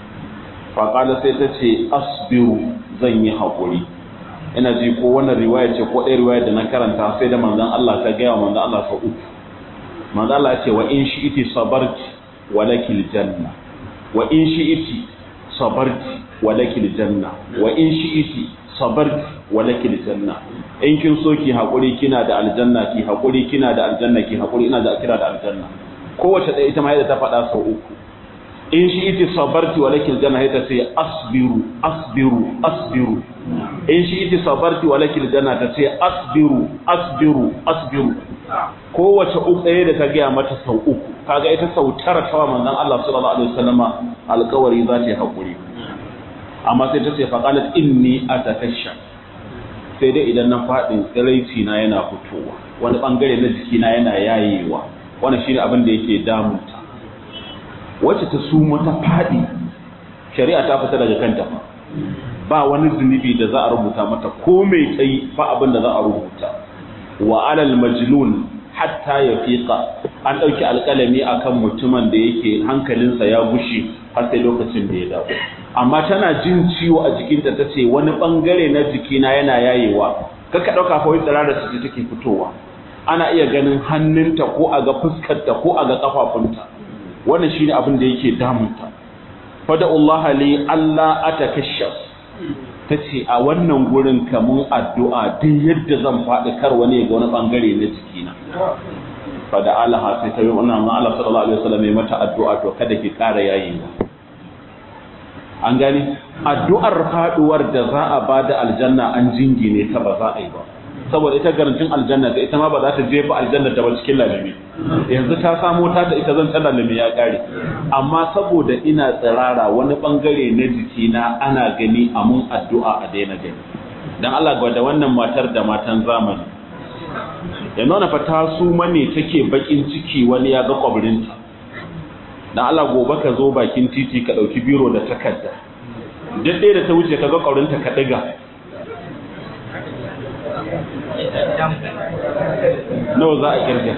faƙala sai ta ce asbiru zan yi haƙuri ina ji ko wannan riwaya ce ko ɗaya riwaya da na karanta sai da manzon Allah ta gaya manzon Allah sau uku manzon Allah ya ce wa in shi'iti sabarti wa lakil janna wa in shi'iti sabarti wa lakil janna wa in shi'iti sabarti wa lakil janna in kin so ki haƙuri kina da aljanna ki haƙuri kina da aljanna ki haƙuri ina da kira da aljanna kowace ɗaya ita ma yadda ta faɗa sau uku in shi iti sabarti wa lakil janna ita ce asbiru asbiru asbiru in shi iti sabarti wa lakil janna ta ce asbiru asbiru asbiru kowace uku ɗaya da ta gaya mata sau uku kaga ita sau tara tawa manzon Allah sallallahu alaihi wasallama alƙawari za ta yi haƙuri amma sai ta ce faqalat inni atakashsha sai dai idan na faɗin tsiraici na yana fitowa wani ɓangare na jikina yana yayewa wani shi ne abin da yake damunta wacce ta suma ta faɗi shari'a ta fita daga kanta ba wani zunubi da za a rubuta mata ko mai tsayi ba abin da za a rubuta wa alal majnun hatta ya fiƙa an ɗauki alƙalami akan mutumin da yake hankalinsa ya gushe har sai lokacin da ya dawo amma tana jin ciwo a jikinta ta ce wani ɓangare na jikina yana yayewa kaka ɗauka fa wai tsirara su take fitowa ana iya ganin hannunta ko a ga fuskarta ko a ga ƙafafunta wannan shine abin da yake damunta fada Allah li Allah atakashaf tace a wannan gurin kamun addu'a duk yadda zan faɗi kar wani ga wani bangare na jikina fada Allah sai ta yi wannan ma Allah sallallahu alaihi wasallam ya mata addu'a to kada ki ƙara yayewa an gani addu'ar faduwar da za a bada aljanna an jingine ta ba za a yi ba saboda ita garantin aljanna da ita ma ba za ta jefa aljanna ta ba cikin lalimi yanzu ta samo ta ta ita zan ta lalimi ya kare amma saboda ina tsirara wani bangare na jikina ana gani a mun addu'a a daina gani dan Allah gwada wannan matar da matan zamani yanzu wani fa ta su mane take bakin ciki wani ya ga kwabrinta dan Allah gobe ka zo bakin titi ka dauki biro da takarda duk da ta wuce ka ga kwabrinta ka diga nawa za a kirga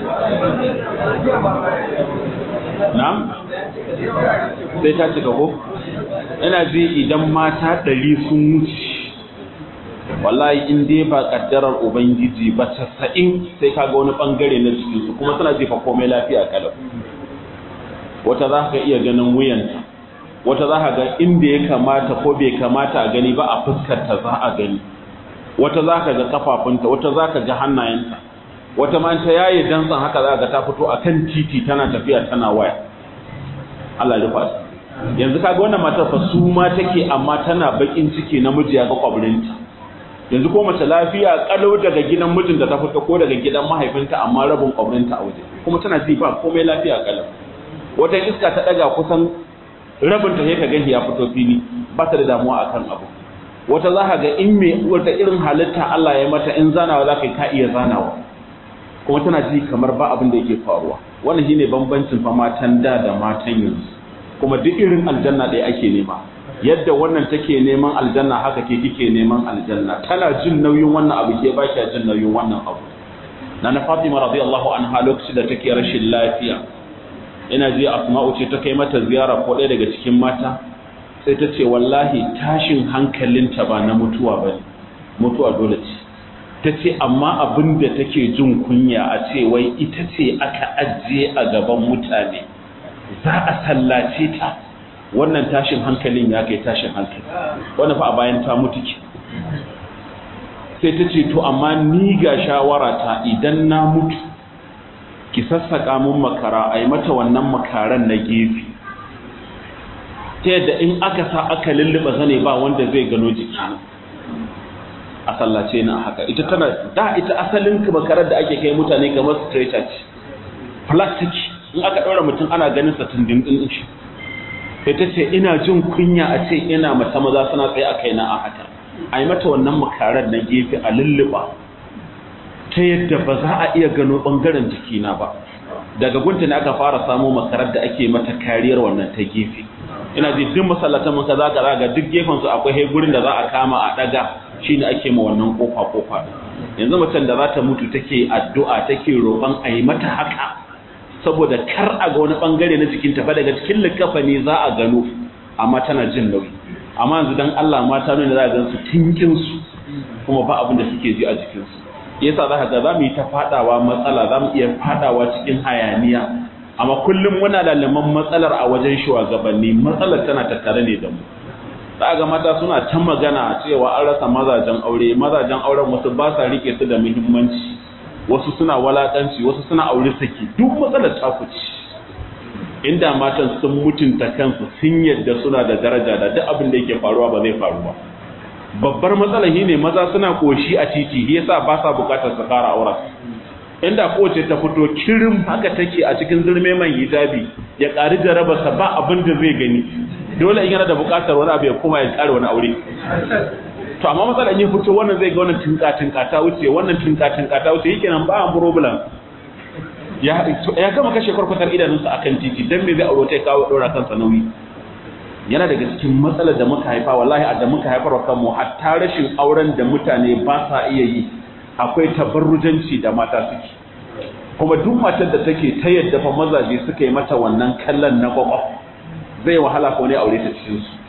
na? sai ta cika ko? ina ji idan mata ɗari sun wuce wallahi in dai ba ƙaddarar ubangiji ba casa'in sai ka ga wani ɓangare na jikinsu kuma suna jefa komai lafiya kalau wata za ka iya ganin wuyanta wata za ka ga inda ya kamata ko bai kamata a gani ba a fuskarta za a gani wata za ka ga kafafunta wata za ka ga hannayenta wata ma ta yaye dantsan haka za ka ta fito a kan titi tana tafiya tana waya Allah ya fasa yanzu kaga wannan matar fa su ma take amma tana bakin ciki namiji ya ga kwabrinta yanzu ko mace lafiya kalau daga gidan mijin da ta fito ko daga gidan mahaifinta amma rabin kwabrinta a waje kuma tana ji ba komai lafiya kalau wata iska ta daga kusan rabin ta sai ka ga ya fito fili ba ta da damuwa akan abu wata za ka ga in me wata irin halitta Allah ya mata in zanawa za ka iya zanawa kuma tana ji kamar ba abin da yake faruwa wannan shine bambancin fa matan da da matan yanzu kuma duk irin aljanna ɗaya ake nema yadda wannan take neman aljanna haka ke kike neman aljanna tana jin nauyin wannan abu ke ba ki jin nauyin wannan abu na na Fatima radiyallahu anha lokacin da take rashin lafiya ina ji Asma'u ce ta kai mata ziyara ko ɗaya daga cikin mata sai ta ce wallahi tashin hankalinta ba na mutuwa ba ne mutuwa dole ce ta ce amma abin da take jin kunya a ce wai ita ce aka ajiye a gaban mutane za a sallace ta wannan tashin hankalin ya kai tashin hankali wannan fa a bayan ta mutu ke sai ta ce to amma ni ga shawara ta idan na mutu ki sassaka mun makara a yi mata wannan makaran na gefe ta yadda in aka sa aka lulluɓa zane ba wanda zai gano jikina a sallace na haka ita tana da ita asalin makarar da ake kai mutane kamar stretcher ce plastic in aka ɗaura mutum ana ganin sa tundin ɗin shi sai ta ce ina jin kunya a ce ina mata maza suna tsaye a kaina a haka a yi mata wannan makarar na gefe a lulluɓa ta yadda ba za a iya gano ɓangaren jikina ba daga gunta ne aka fara samo makarar da ake mata kariyar wannan ta gefe ina ji duk masallatan muka za ka ga duk gefen su akwai gurin da za a kama a daga shine ake ma wannan kofa kofa yanzu macen da za ta mutu take addu'a take roƙon a yi mata haka saboda kar a ga wani bangare na jikin ta fa daga cikin likafa ne za a gano amma tana jin nauyi amma yanzu dan Allah mata ne za a gan su tinkin su kuma ba abin da suke ji a jikin su yasa za ka ga za mu yi ta fadawa matsala za mu iya fadawa cikin hayaniya amma kullum muna lalaman matsalar a wajen shugabanni matsalar tana tattare ne da mu za ga mata suna ta magana cewa an rasa mazajen aure mazajen auren wasu ba sa rike su da muhimmanci wasu suna walakanci wasu suna aure saki duk matsalar ta kuci inda matan sun mutunta kansu sun yadda suna da daraja da duk abin da yake faruwa ba zai faru ba babbar matsalar shine maza suna koshi a titi yasa ba sa bukatar su kara auren inda kowace ta fito kirin haka take a cikin zurme mai hijabi ya ƙari jarabarsa ba abin da zai gani dole in yana da buƙatar wani abu ya koma ya ƙara wani aure to amma matsalar yin fito wannan zai ga wannan tunka tunka ta wuce wannan tunka tunka ta wuce yake nan ba an problem ya ya gama kashe kwarkwatar idanunsa akan titi dan me zai aure ta kawo dora kansa nauyi yana daga cikin matsalar da muka haifa wallahi a da muka haifar wa kanmu hatta rashin auren da mutane ba sa iya yi akwai tabarrujanci da mata suke kuma duk matar da take ta yadda fa mazaje suka yi mata wannan kallon na kwakwaf zai wahala ko ne aure ta cikin su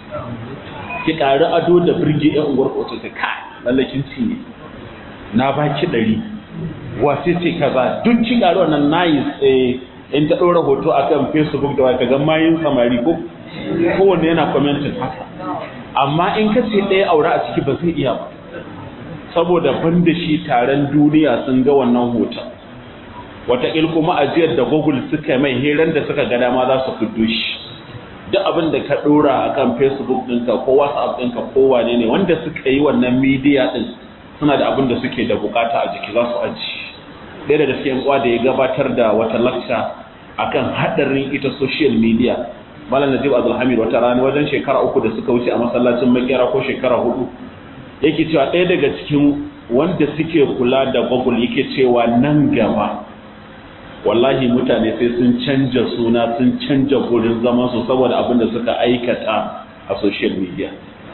ki ƙari ado da birge ɗan unguwar ko ta kai lallakin ci ne na baki ɗari wace ce kaza duk ki ƙari wannan nayi in ta ɗora hoto akan facebook da wata ga mayin samari ko kowanne yana commenting haka amma in ka ce ɗaya aure a ciki ba zai iya ba saboda ban da shi taron duniya sun ga wannan hoton wataƙil kuma ajiyar da google suka mai heran da suka ga dama za su fiddo shi duk abin da ka ɗora a kan facebook ɗinka ko whatsapp ɗinka ko wane ne wanda suka yi wannan media ɗin suna da abin da suke da bukata a jiki za su aji ɗaya daga cikin uwa da ya gabatar da wata lakca akan haɗarin ita social media malam najib abdulhamid wata rana wajen shekara uku da suka wuce a masallacin makera ko shekara hudu yake cewa ɗaya daga cikin wanda suke kula da google yake cewa nan gaba wallahi mutane sai sun canja suna sun canja gurin zaman su saboda abin da suka aikata a social media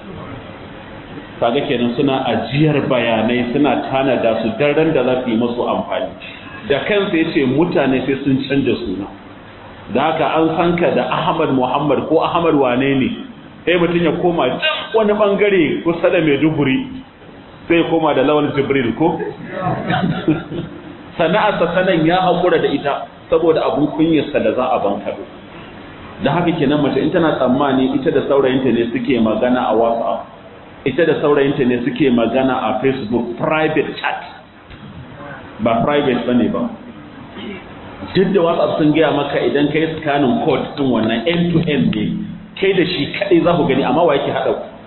kaga kenan suna ajiyar bayanai suna tanada su daren da za su yi masu amfani da kansa ya ce mutane sai sun canja suna da haka an san ka da ahmad muhammad ko ahmad wane ne sai mutum ya koma can wani bangare kusa da maiduguri sai koma da lawal jibril ko sana'arsa sanan ya haƙura da ita saboda abun kunyarsa da za a bankado da haka kenan mace in tana tsammani ita da saurayinta ne suke magana a whatsapp ita da saurayinta ne suke magana a facebook private chat ba private bane ba duk da whatsapp sun gaya maka idan kai scanning code din wannan end to end ne kai da shi kadai za ku gani amma wa yake haɗa ku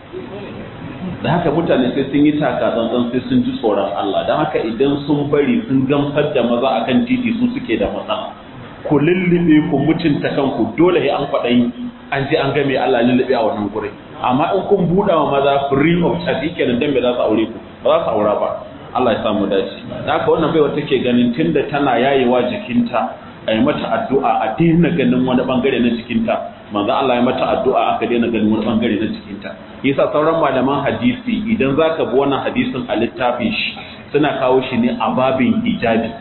da haka mutane sai sun yi taka tsantsan sai sun ji tsoron Allah don haka idan sun bari sun gamsar da maza akan titi su suke da matsala ku lullube ku mutunta kanku dole sai an kwaɗayi an je an game Allah lullube a wannan gurin amma in kun buɗa wa maza free of charge kenan dan me za su aure ku ba za su aura ba Allah ya samu dace da haka wannan baiwa take ganin tunda tana yayewa jikinta a yi mata addu'a a daina ganin wani bangare na jikinta manzo Allah ya mata addu'a aka daina ganin wani bangare na jikinta yasa sauran malaman hadisi idan zaka bi wannan hadisin a littafin shi suna kawo shi ne a babin hijabi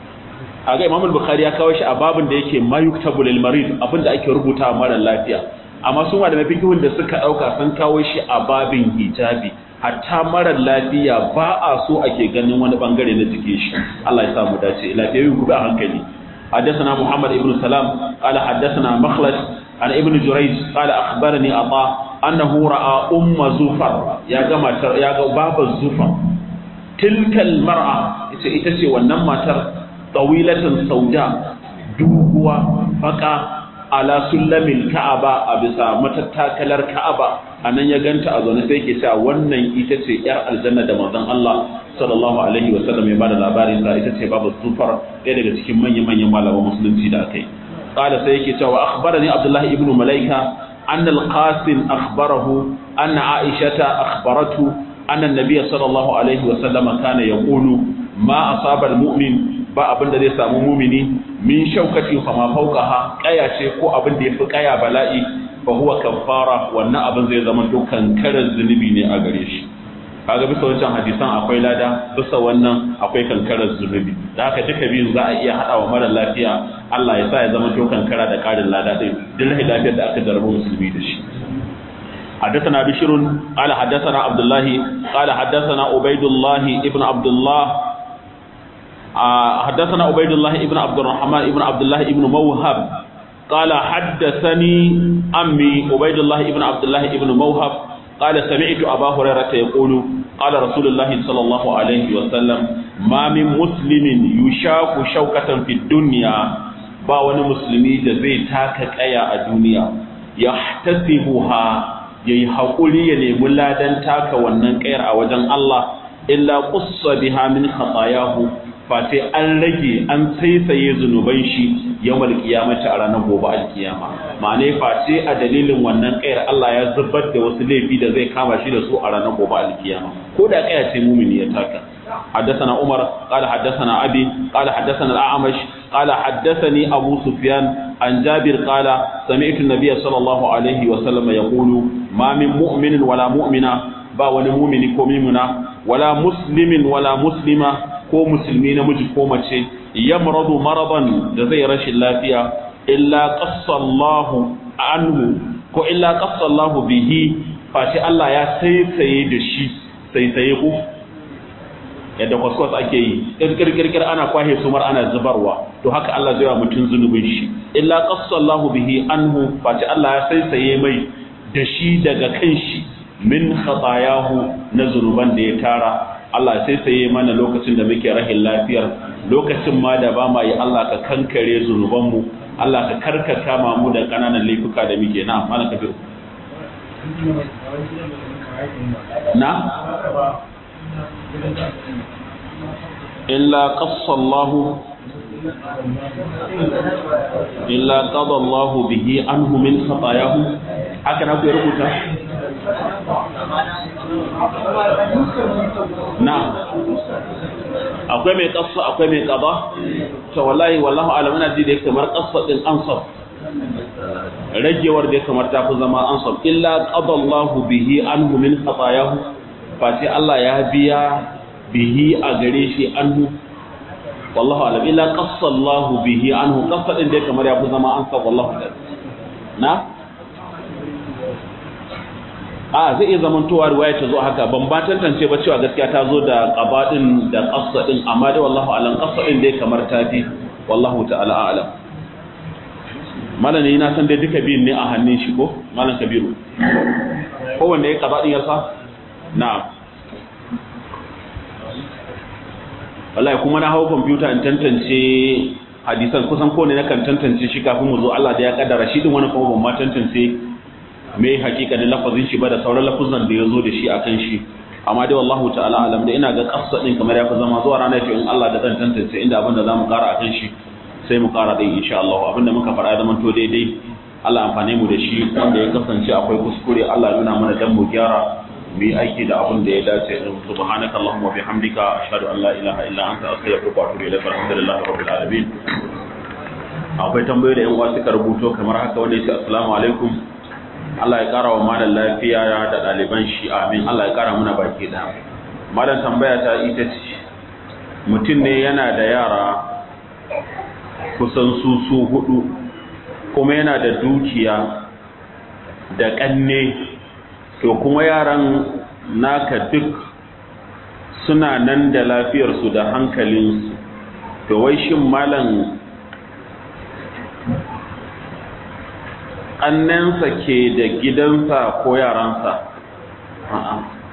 aga Imam Bukhari ya kawo shi a babin da yake mayuktabu lil marid abinda ake rubuta mara lafiya amma su malamai fikihun da suka dauka sun kawo shi a babin hijabi hatta marar lafiya ba a so ake ganin wani bangare na jikin shi Allah ya samu dace lafiyayi ku a hankali حدثنا محمد بن سلام قال حدثنا مخلد عن ابن جريج قال أخبرني عطاء أنه رأى أم زفر يا جماعة يا باب الزفر تلك المرأة إتسي والنماتر طويلة سوداء دوغوا فقا على سلم الكعبة أبسا متتاكلر كعبة anan ya ganta a zaune sai ke cewa wannan ita ce yar aljanna da manzon Allah sallallahu alaihi wa sallam ya bada labarin ta ita ce babu zufar ɗaya daga cikin manyan manyan malaman musulunci da akai qala sai yake cewa akhbarani abdullah ibn malaika anna al-qasim akhbarahu anna aishata akhbaratu anna an-nabiy sallallahu alaihi wa sallam kana yaqulu ma asaba al-mu'min ba abin da zai samu mumini min shaukati fa ma fawqaha kaya ce ko abin da yafi kaya bala'i fa huwa kaffara wannan abin zai zama dukkan karar zunubi ne a gare shi kaga bisa wancan hadisan akwai lada bisa wannan akwai kankarar zunubi da haka duka biyun za a iya hada wa mara lafiya Allah ya sa ya zama to kankara da karin lada din duk lafiyar da aka jarabu musulmi da shi حدثنا بشر قال حدثنا عبد الله قال حدثنا عبيد الله ابن عبد الله حدثنا عبيد الله ابن عبد الرحمن ابن عبد الله ابن موهب قال حدثني أمي عبيد الله ابن عبد الله ابن موهب قال سمعت أبا هريرة يقول قال رسول الله صلى الله عليه وسلم ما من مسلم يشاك شوكة في الدنيا ba wani musulmi da zai taka kaya a duniya ya tasibuha ya yi haƙuri ya nemi ladan taka wannan kayar a wajen Allah illa qussa biha min khatayahu fa sai an rage an saisaye zunuban shi yawmal qiyamati a ranar gobe alkiyama ma'ana fa sai a dalilin wannan kayar Allah ya zubar da wasu laifi da zai kama shi da su a ranar gobe alkiyama ko da kaya ce mumini ya taka حدثنا عمر قال حدثنا أبي قال حدثنا الأعمش قال حدثني أبو سفيان عن جابر قال سمعت النبي صلى الله عليه وسلم يقول ما من مؤمن ولا مؤمنة با wani mumini ko mimuna wala muslimin wala muslima ko musulmi namiji ko mace yamradu maradan da zai rashin lafiya illa qassallahu anhu ko illa qassallahu bihi fashi Allah ya saisaye da shi saisaye ku yadda kwaskwas ake yi kirkirkir ana kwahe sumar ana zubarwa to haka Allah zai wa mutum zunubin shi illa qassallahu bihi anhu fashi Allah ya saisaye mai da shi daga kanshi min khatayahu na zunuban da ya tara Allah sai saye mana lokacin da muke rahin lafiyar lokacin ma da ba ma yi Allah ka kankare zunubanmu Allah ka karkata ma mu da kananan laifuka da muke na mana kabiru na illa qassallahu illa qada Allah bihi anhu min khatayahu haka na ku rubuta na akwai mai kasa akwai mai qada to wallahi wallahu alam ina ji da kamar kasa din ansab ragewar da kamar ta fi zama ansab illa qada Allah bihi anhu min khatayahu fa sai Allah ya biya bihi a gare shi anhu wallahu alam illa qassa Allahu bihi anhu qassa din dai kamar ya fi zama an sa wallahu alam na a zai iya zaman towa riwaya ta zo haka ban ba tantance ba cewa gaskiya ta zo da qaba din da qassa din amma dai wallahu alam qassa din dai kamar ta fi wallahu ta'ala a'lam malam ne na san dai duka biyun ne a hannun shi ko malam kabiru kowanne ya qaba din ya sa na'am wallahi kuma na hau kwamfuta in tantance hadisan kusan kowane na kan tantance shi kafin mu zo Allah da ya kaddara shi din wani kuma ban ma tantance me hakikanin lafazin shi ba da sauran lafuzan da ya zo da shi akan shi amma dai wallahu ta'ala alam da ina ga kassa din kamar ya fi zama zuwa ranar to in Allah da zan tantance inda abin da zamu kara akan shi sai mu kara dai insha Allah abin da muka fara zaman to daidai Allah amfane mu da shi wanda ya kasance akwai kuskure Allah nuna mana dan mu gyara mu yi aiki da abin da ya dace din subhanaka allahumma bihamdika ashhadu an la ilaha illa anta astaghfiruka wa atubu ilaik alhamdulillahi rabbil alamin akwai tambayoyi da yan uwa suka rubuto kamar haka wanda yace assalamu alaikum Allah ya kara wa malam lafiya da ɗaliban shi amin Allah ya kara muna baki da malam tambaya ta ita ce mutum ne yana da yara kusan su su hudu kuma yana da dukiya da ƙanne to kuma yaran naka duk suna nan da lafiyarsu da hankalinsu to wai shin malam ƙannensa ke da gidansa ko yaransa a'a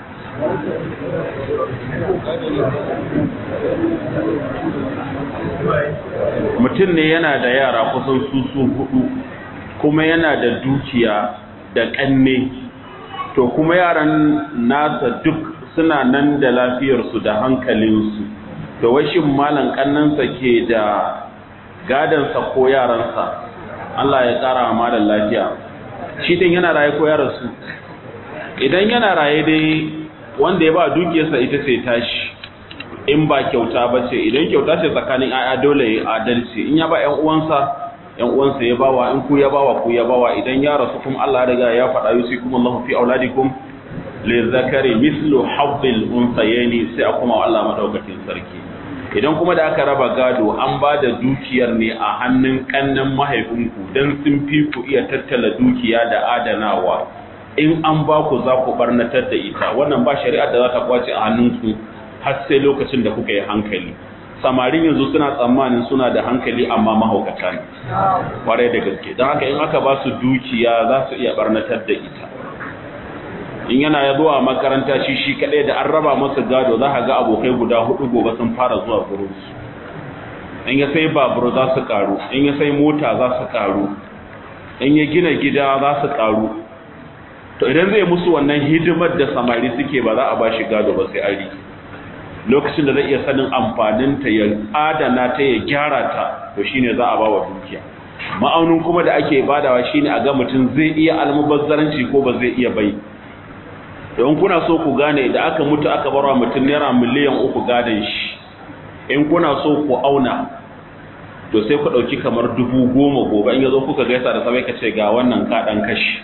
mutum ne yana da yara kusan su su hudu kuma yana da dukiya da ƙanne to kuma yaran nasa duk suna nan da lafiyarsu da hankalinsu to washin malan ƙannansa ke da gadansa ko yaransa Allah ya ƙara malan lafiya shi din yana raye ko yaransu idan yana raye dai wanda ya ba dukiyarsa ita ce tashi in ba kyauta ba ce idan kyauta ce tsakanin aya dole ya adalci in ya ba ƴan uwansa ƴan uwansa ya bawa in ku ya bawa ku ya bawa idan ya rasu kuma Allah ya riga ya faɗa yusikum Allahu fi auladikum li zakari mislu haddil unsayni sai a kuma Allah madaukakin sarki idan kuma da aka raba gado an ba da dukiyar ne a hannun kannan mahaifinku dan sun fi ku iya tattala dukiya da adanawa in an ba ku za ku barnatar da ita wannan ba shari'ar da za ta kwace a hannunku har sai lokacin da kuka yi hankali samarin yanzu suna tsammanin suna da hankali amma mahaukata ne kwarai da gaske don haka in aka ba su dukiya za su iya barnatar da ita in yana ya zuwa makaranta shi shi kaɗai da an raba masa gado za ka ga abokai guda hudu gobe sun fara zuwa gurin su in ya sai babur za su karu in ya sai mota za su karu in ya gina gida za su karu to idan zai musu wannan hidimar da samari suke ba za a ba shi gado ba sai ari lokacin da zai iya sanin amfaninta ya adana ta ya gyara ta to shine za a ba wa dukiya ma'aunin kuma da ake badawa shine a ga mutum zai iya almubazzaranci ko ba zai iya bai don kuna so ku gane da aka mutu aka barwa mutum naira miliyan uku gadon shi in kuna so ku auna to sai ku ɗauki kamar dubu goma gobe in yazo kuka gaisa da sabai ka ce ga wannan kaɗan kashi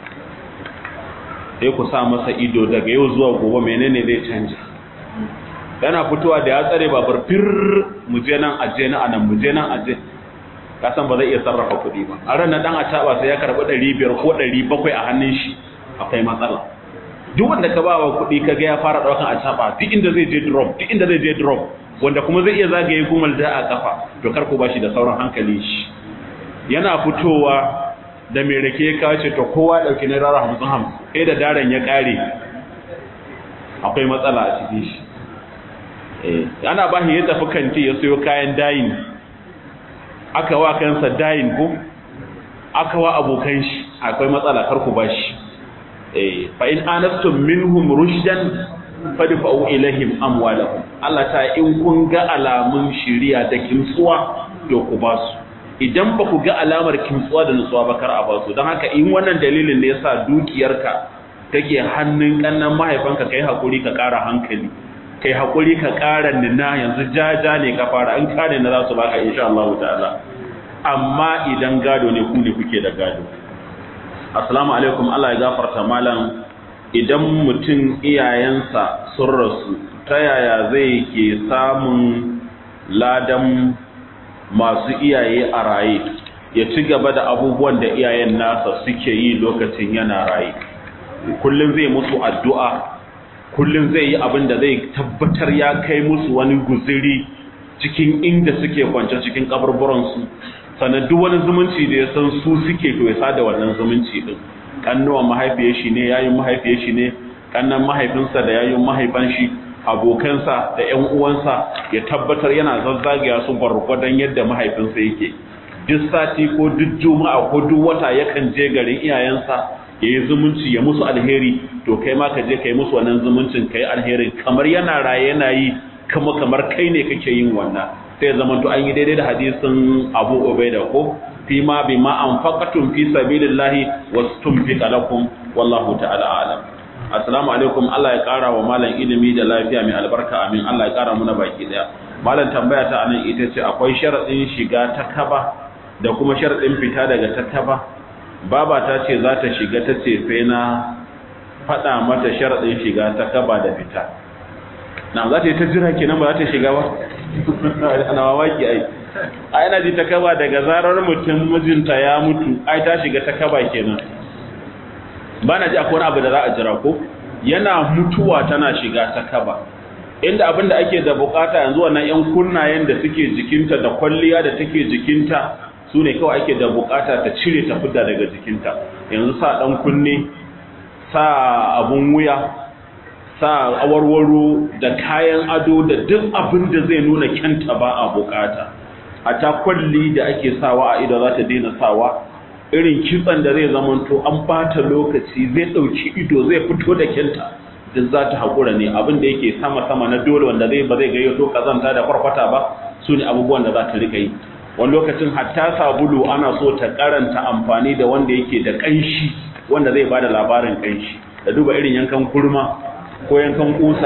sai ku sa masa ido daga yau zuwa gobe menene zai canja yana fitowa da ya tsare babur fir mu je nan aje na anan mu je nan aje ka san ba zai iya sarrafa kuɗi ba a ranar dan a taba sai ya karɓi ɗari biyar ko ɗari bakwai a hannun shi akwai matsala duk wanda ka ba wa kuɗi ka ga ya fara ɗaukan a taba duk inda zai je drop duk inda zai je drop wanda kuma zai iya zagaye gumal da a kafa to kar ku bashi da sauran hankali shi yana fitowa da mai rake ya kace to kowa ɗauki naira hamsin hamsin sai da daren ya ƙare akwai matsala a cikin shi ana ba shi ya tafi kanti ya sayo kayan dayin aka wa kansa dayin ko aka wa abokan shi akwai matsala kar ku bashi eh fa in anastum minhum rushdan fadfa'u ilaihim amwalahum Allah ta in kun ga alamun shiriya da kimtsuwa to ku basu idan ba ku ga alamar kimtsuwa da nutsuwa ba kar a basu don haka in wannan dalilin ne yasa dukiyarka take hannun kannan mahaifanka kai hakuri ka ƙara hankali kai hakuri ka ƙara nina yanzu jaja ne ka fara in kare na za su baka insha Allah ta'ala amma idan gado ne ku ne kuke da gado assalamu alaikum Allah ya gafarta malam idan mutum iyayensa sun rasu ta yaya zai ke samun ladan masu iyaye a raye ya ci gaba da abubuwan da iyayen nasa suke yi lokacin yana raye kullum zai musu addu'a kullum zai yi abin da zai tabbatar ya kai musu wani guziri cikin inda suke kwance cikin kaburburansu sannan duk wani zumunci da ya san su suke to ya sada wannan zumunci din kannuwan mahaifiyar shi ne yayin mahaifiyar shi ne kannan mahaifinsa da yayin mahaifan shi abokansa da ƴan uwansa ya tabbatar yana zazzagaya su gwargwadon yadda mahaifinsa yake duk sati ko duk juma'a ko duk wata yakan je garin iyayensa ya yi zumunci ya musu alheri to kai ma ka je ka yi musu wannan zumuncin ka yi alherin kamar yana raye yana yi kuma kamar kai ne kake yin wannan sai ya zama to an yi daidai da hadisin abu ubaida ko fi ma bi ma anfaqatum fi sabilillahi wastumfiqa lakum wallahu ta'ala a'lam assalamu alaikum Allah ya kara wa malam ilimi da lafiya mai albarka amin Allah ya kara muna baki daya malam tambaya ta anan ita ce akwai sharadin shiga ta kaba da kuma sharadin fita daga ta kaba baba ta ce za ta shiga ta ce sai na faɗa mata sharadin shiga ta kaba da fita na za ta yi ta jira kenan ba za ta shiga ba ana mamaki ai ai na ji ta kaba daga zarar mutum mijinta ya mutu ai ta shiga ta kaba kenan ba na ji akwai wani abu da za a jira ko yana mutuwa tana shiga ta kaba inda abin da ake da bukata yanzu wannan yan kunnayen da suke jikinta da kwalliya da take jikinta su ne kawai ake da bukata ta cire ta fidda daga jikinta yanzu sa dan kunne sa abun wuya sa awarwaro da kayan ado da duk abin da zai nuna kyanta ba a bukata a ta kwalli da ake sawa a ido za ta daina sawa irin kitsan da zai zamanto an bata lokaci zai ɗauki ido zai fito da kyanta duk za ta haƙura ne abin da yake sama-sama na dole wanda zai ba zai gayyato kazanta da farfata ba su ne abubuwan da za ta rika yi wani lokacin hatta sabulu ana so ta karanta amfani da wanda yake da ƙanshi wanda zai ba da labarin ƙanshi da duba irin yankan kurma ko yankan kusa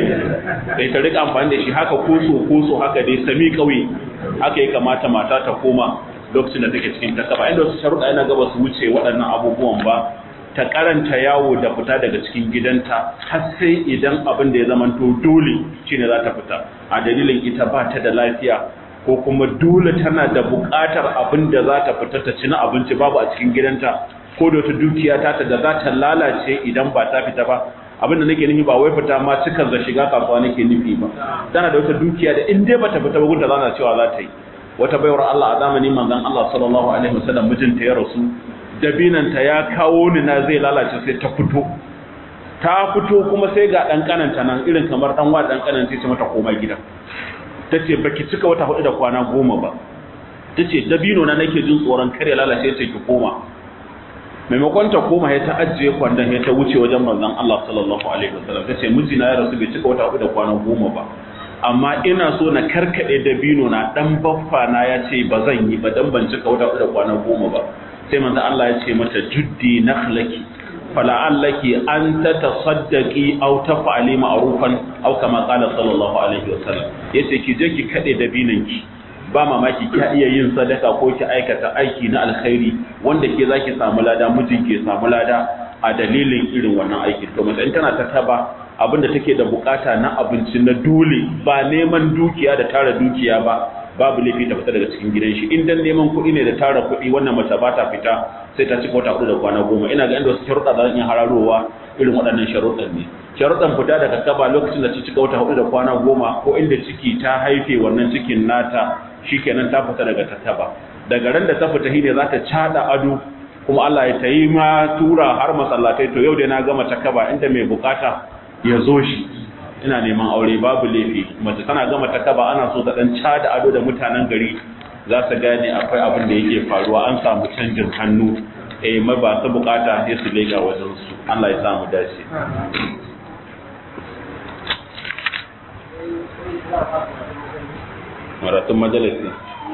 eh ta rika amfani da shi haka koso koso haka dai sami kauye haka ya kamata mata ta koma lokacin da take cikin takaba inda wasu sharuɗa yana gaba su wuce waɗannan abubuwan ba ta karanta yawo da fita daga cikin gidanta har sai idan abin da ya zamanto dole shine za ta fita a dalilin ita ba ta da lafiya ko kuma dole tana da buƙatar abin da za ta fita ta ci na abinci babu a cikin gidanta ko da wata dukiya ta ta da za ta lalace idan ba ta fita ba abin da nake nufi ba wai fita ma cikan za shiga kasuwa nake nufi ba tana da wata dukiya da in dai bata fita ba gunta zana cewa za ta yi wata baiwar Allah a zamanin manzon Allah sallallahu alaihi wasallam mijinta ya rasu dabinanta ya kawo ni na zai lalace sai ta fito ta fito kuma sai ga dan kananta nan irin kamar dan wa dan kananta sai mata koma gida tace baki cika wata hudu da kwana goma ba tace dabino na nake jin tsoron kare lalace sai ki koma maimakon ta koma ya ta ajiye kwandon ya ta wuce wajen manzon Allah sallallahu alaihi wasallam tace mijina ya rasu bai cika wata hudu da kwana goma ba amma ina so na karkade dabino na dan baffa na ya ce ba zan yi ba dan ban cika wata hudu da kwana goma ba sai manzon Allah ya ce mata juddi nakhlaki fala'allaki an tatasaddaqi aw taf'ali ma'rufan aw kama qala sallallahu alaihi wasallam yace ki je ki kade dabinan ki ba mamaki ki iya yin sadaka ko ki aikata aiki na alkhairi wanda ke zaki samu lada mijin ke samu lada a dalilin irin wannan aiki to mace in tana ta taba abinda take da bukata na abinci na dole ba neman dukiya da tara dukiya ba babu laifi ta fita daga cikin gidan shi in dan neman kuɗi ne da tara kuɗi wannan mace ba ta fita sai ta cika wata hudu da kwana goma ina ga inda wasu sharuɗa za iya hararowa irin waɗannan sharuɗan ne sharuɗan fita daga kaba lokacin da ta cika wata hudu da kwana goma ko inda ciki ta haife wannan cikin nata shikenan ta fita daga takaba daga ran da ta fita shine za ta cada ado kuma Allah ya tayi ma tura har masallatai to yau dai na gama takaba inda mai bukata ya zo shi ina neman aure babu laifi mace tana gama takaba ana so ta dan cada ado da mutanen gari za su gane akwai abin da yake faruwa an samu canjin hannu eh mai ba su bukata sai su lega wajen su Allah ya samu dace maratun majalisi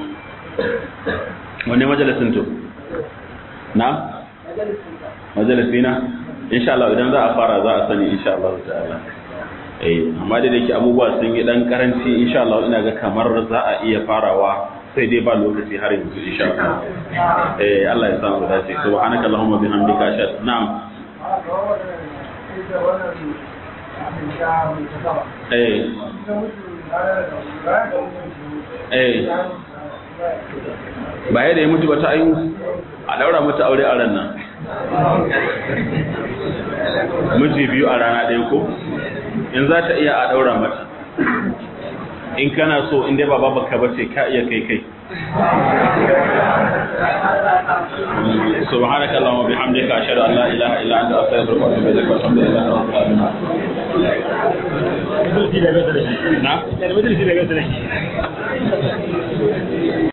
wani majalisin to na majalisi na insha Allah idan za a fara za a sani insha Allah ta'ala eh amma da yake abubuwa sun yi dan karanci insha Allah ina ga kamar za a iya farawa sai dai ba lokaci har yanzu insha Allah eh Allah ya samu dace subhanaka allahumma bihamdika ashhadu na'am eh eh ba yadda ya mutu ba ta ayu a daura mata aure a ran nan miji biyu a rana ɗaya ko in za ta iya a daura mata in kana so in dai ba babaka ba ce ka iya kai kai سبحانك اللهم وبحمدك اشهد ان لا اله الا انت استغفرك واتوب اليك والحمد لله رب العالمين نعم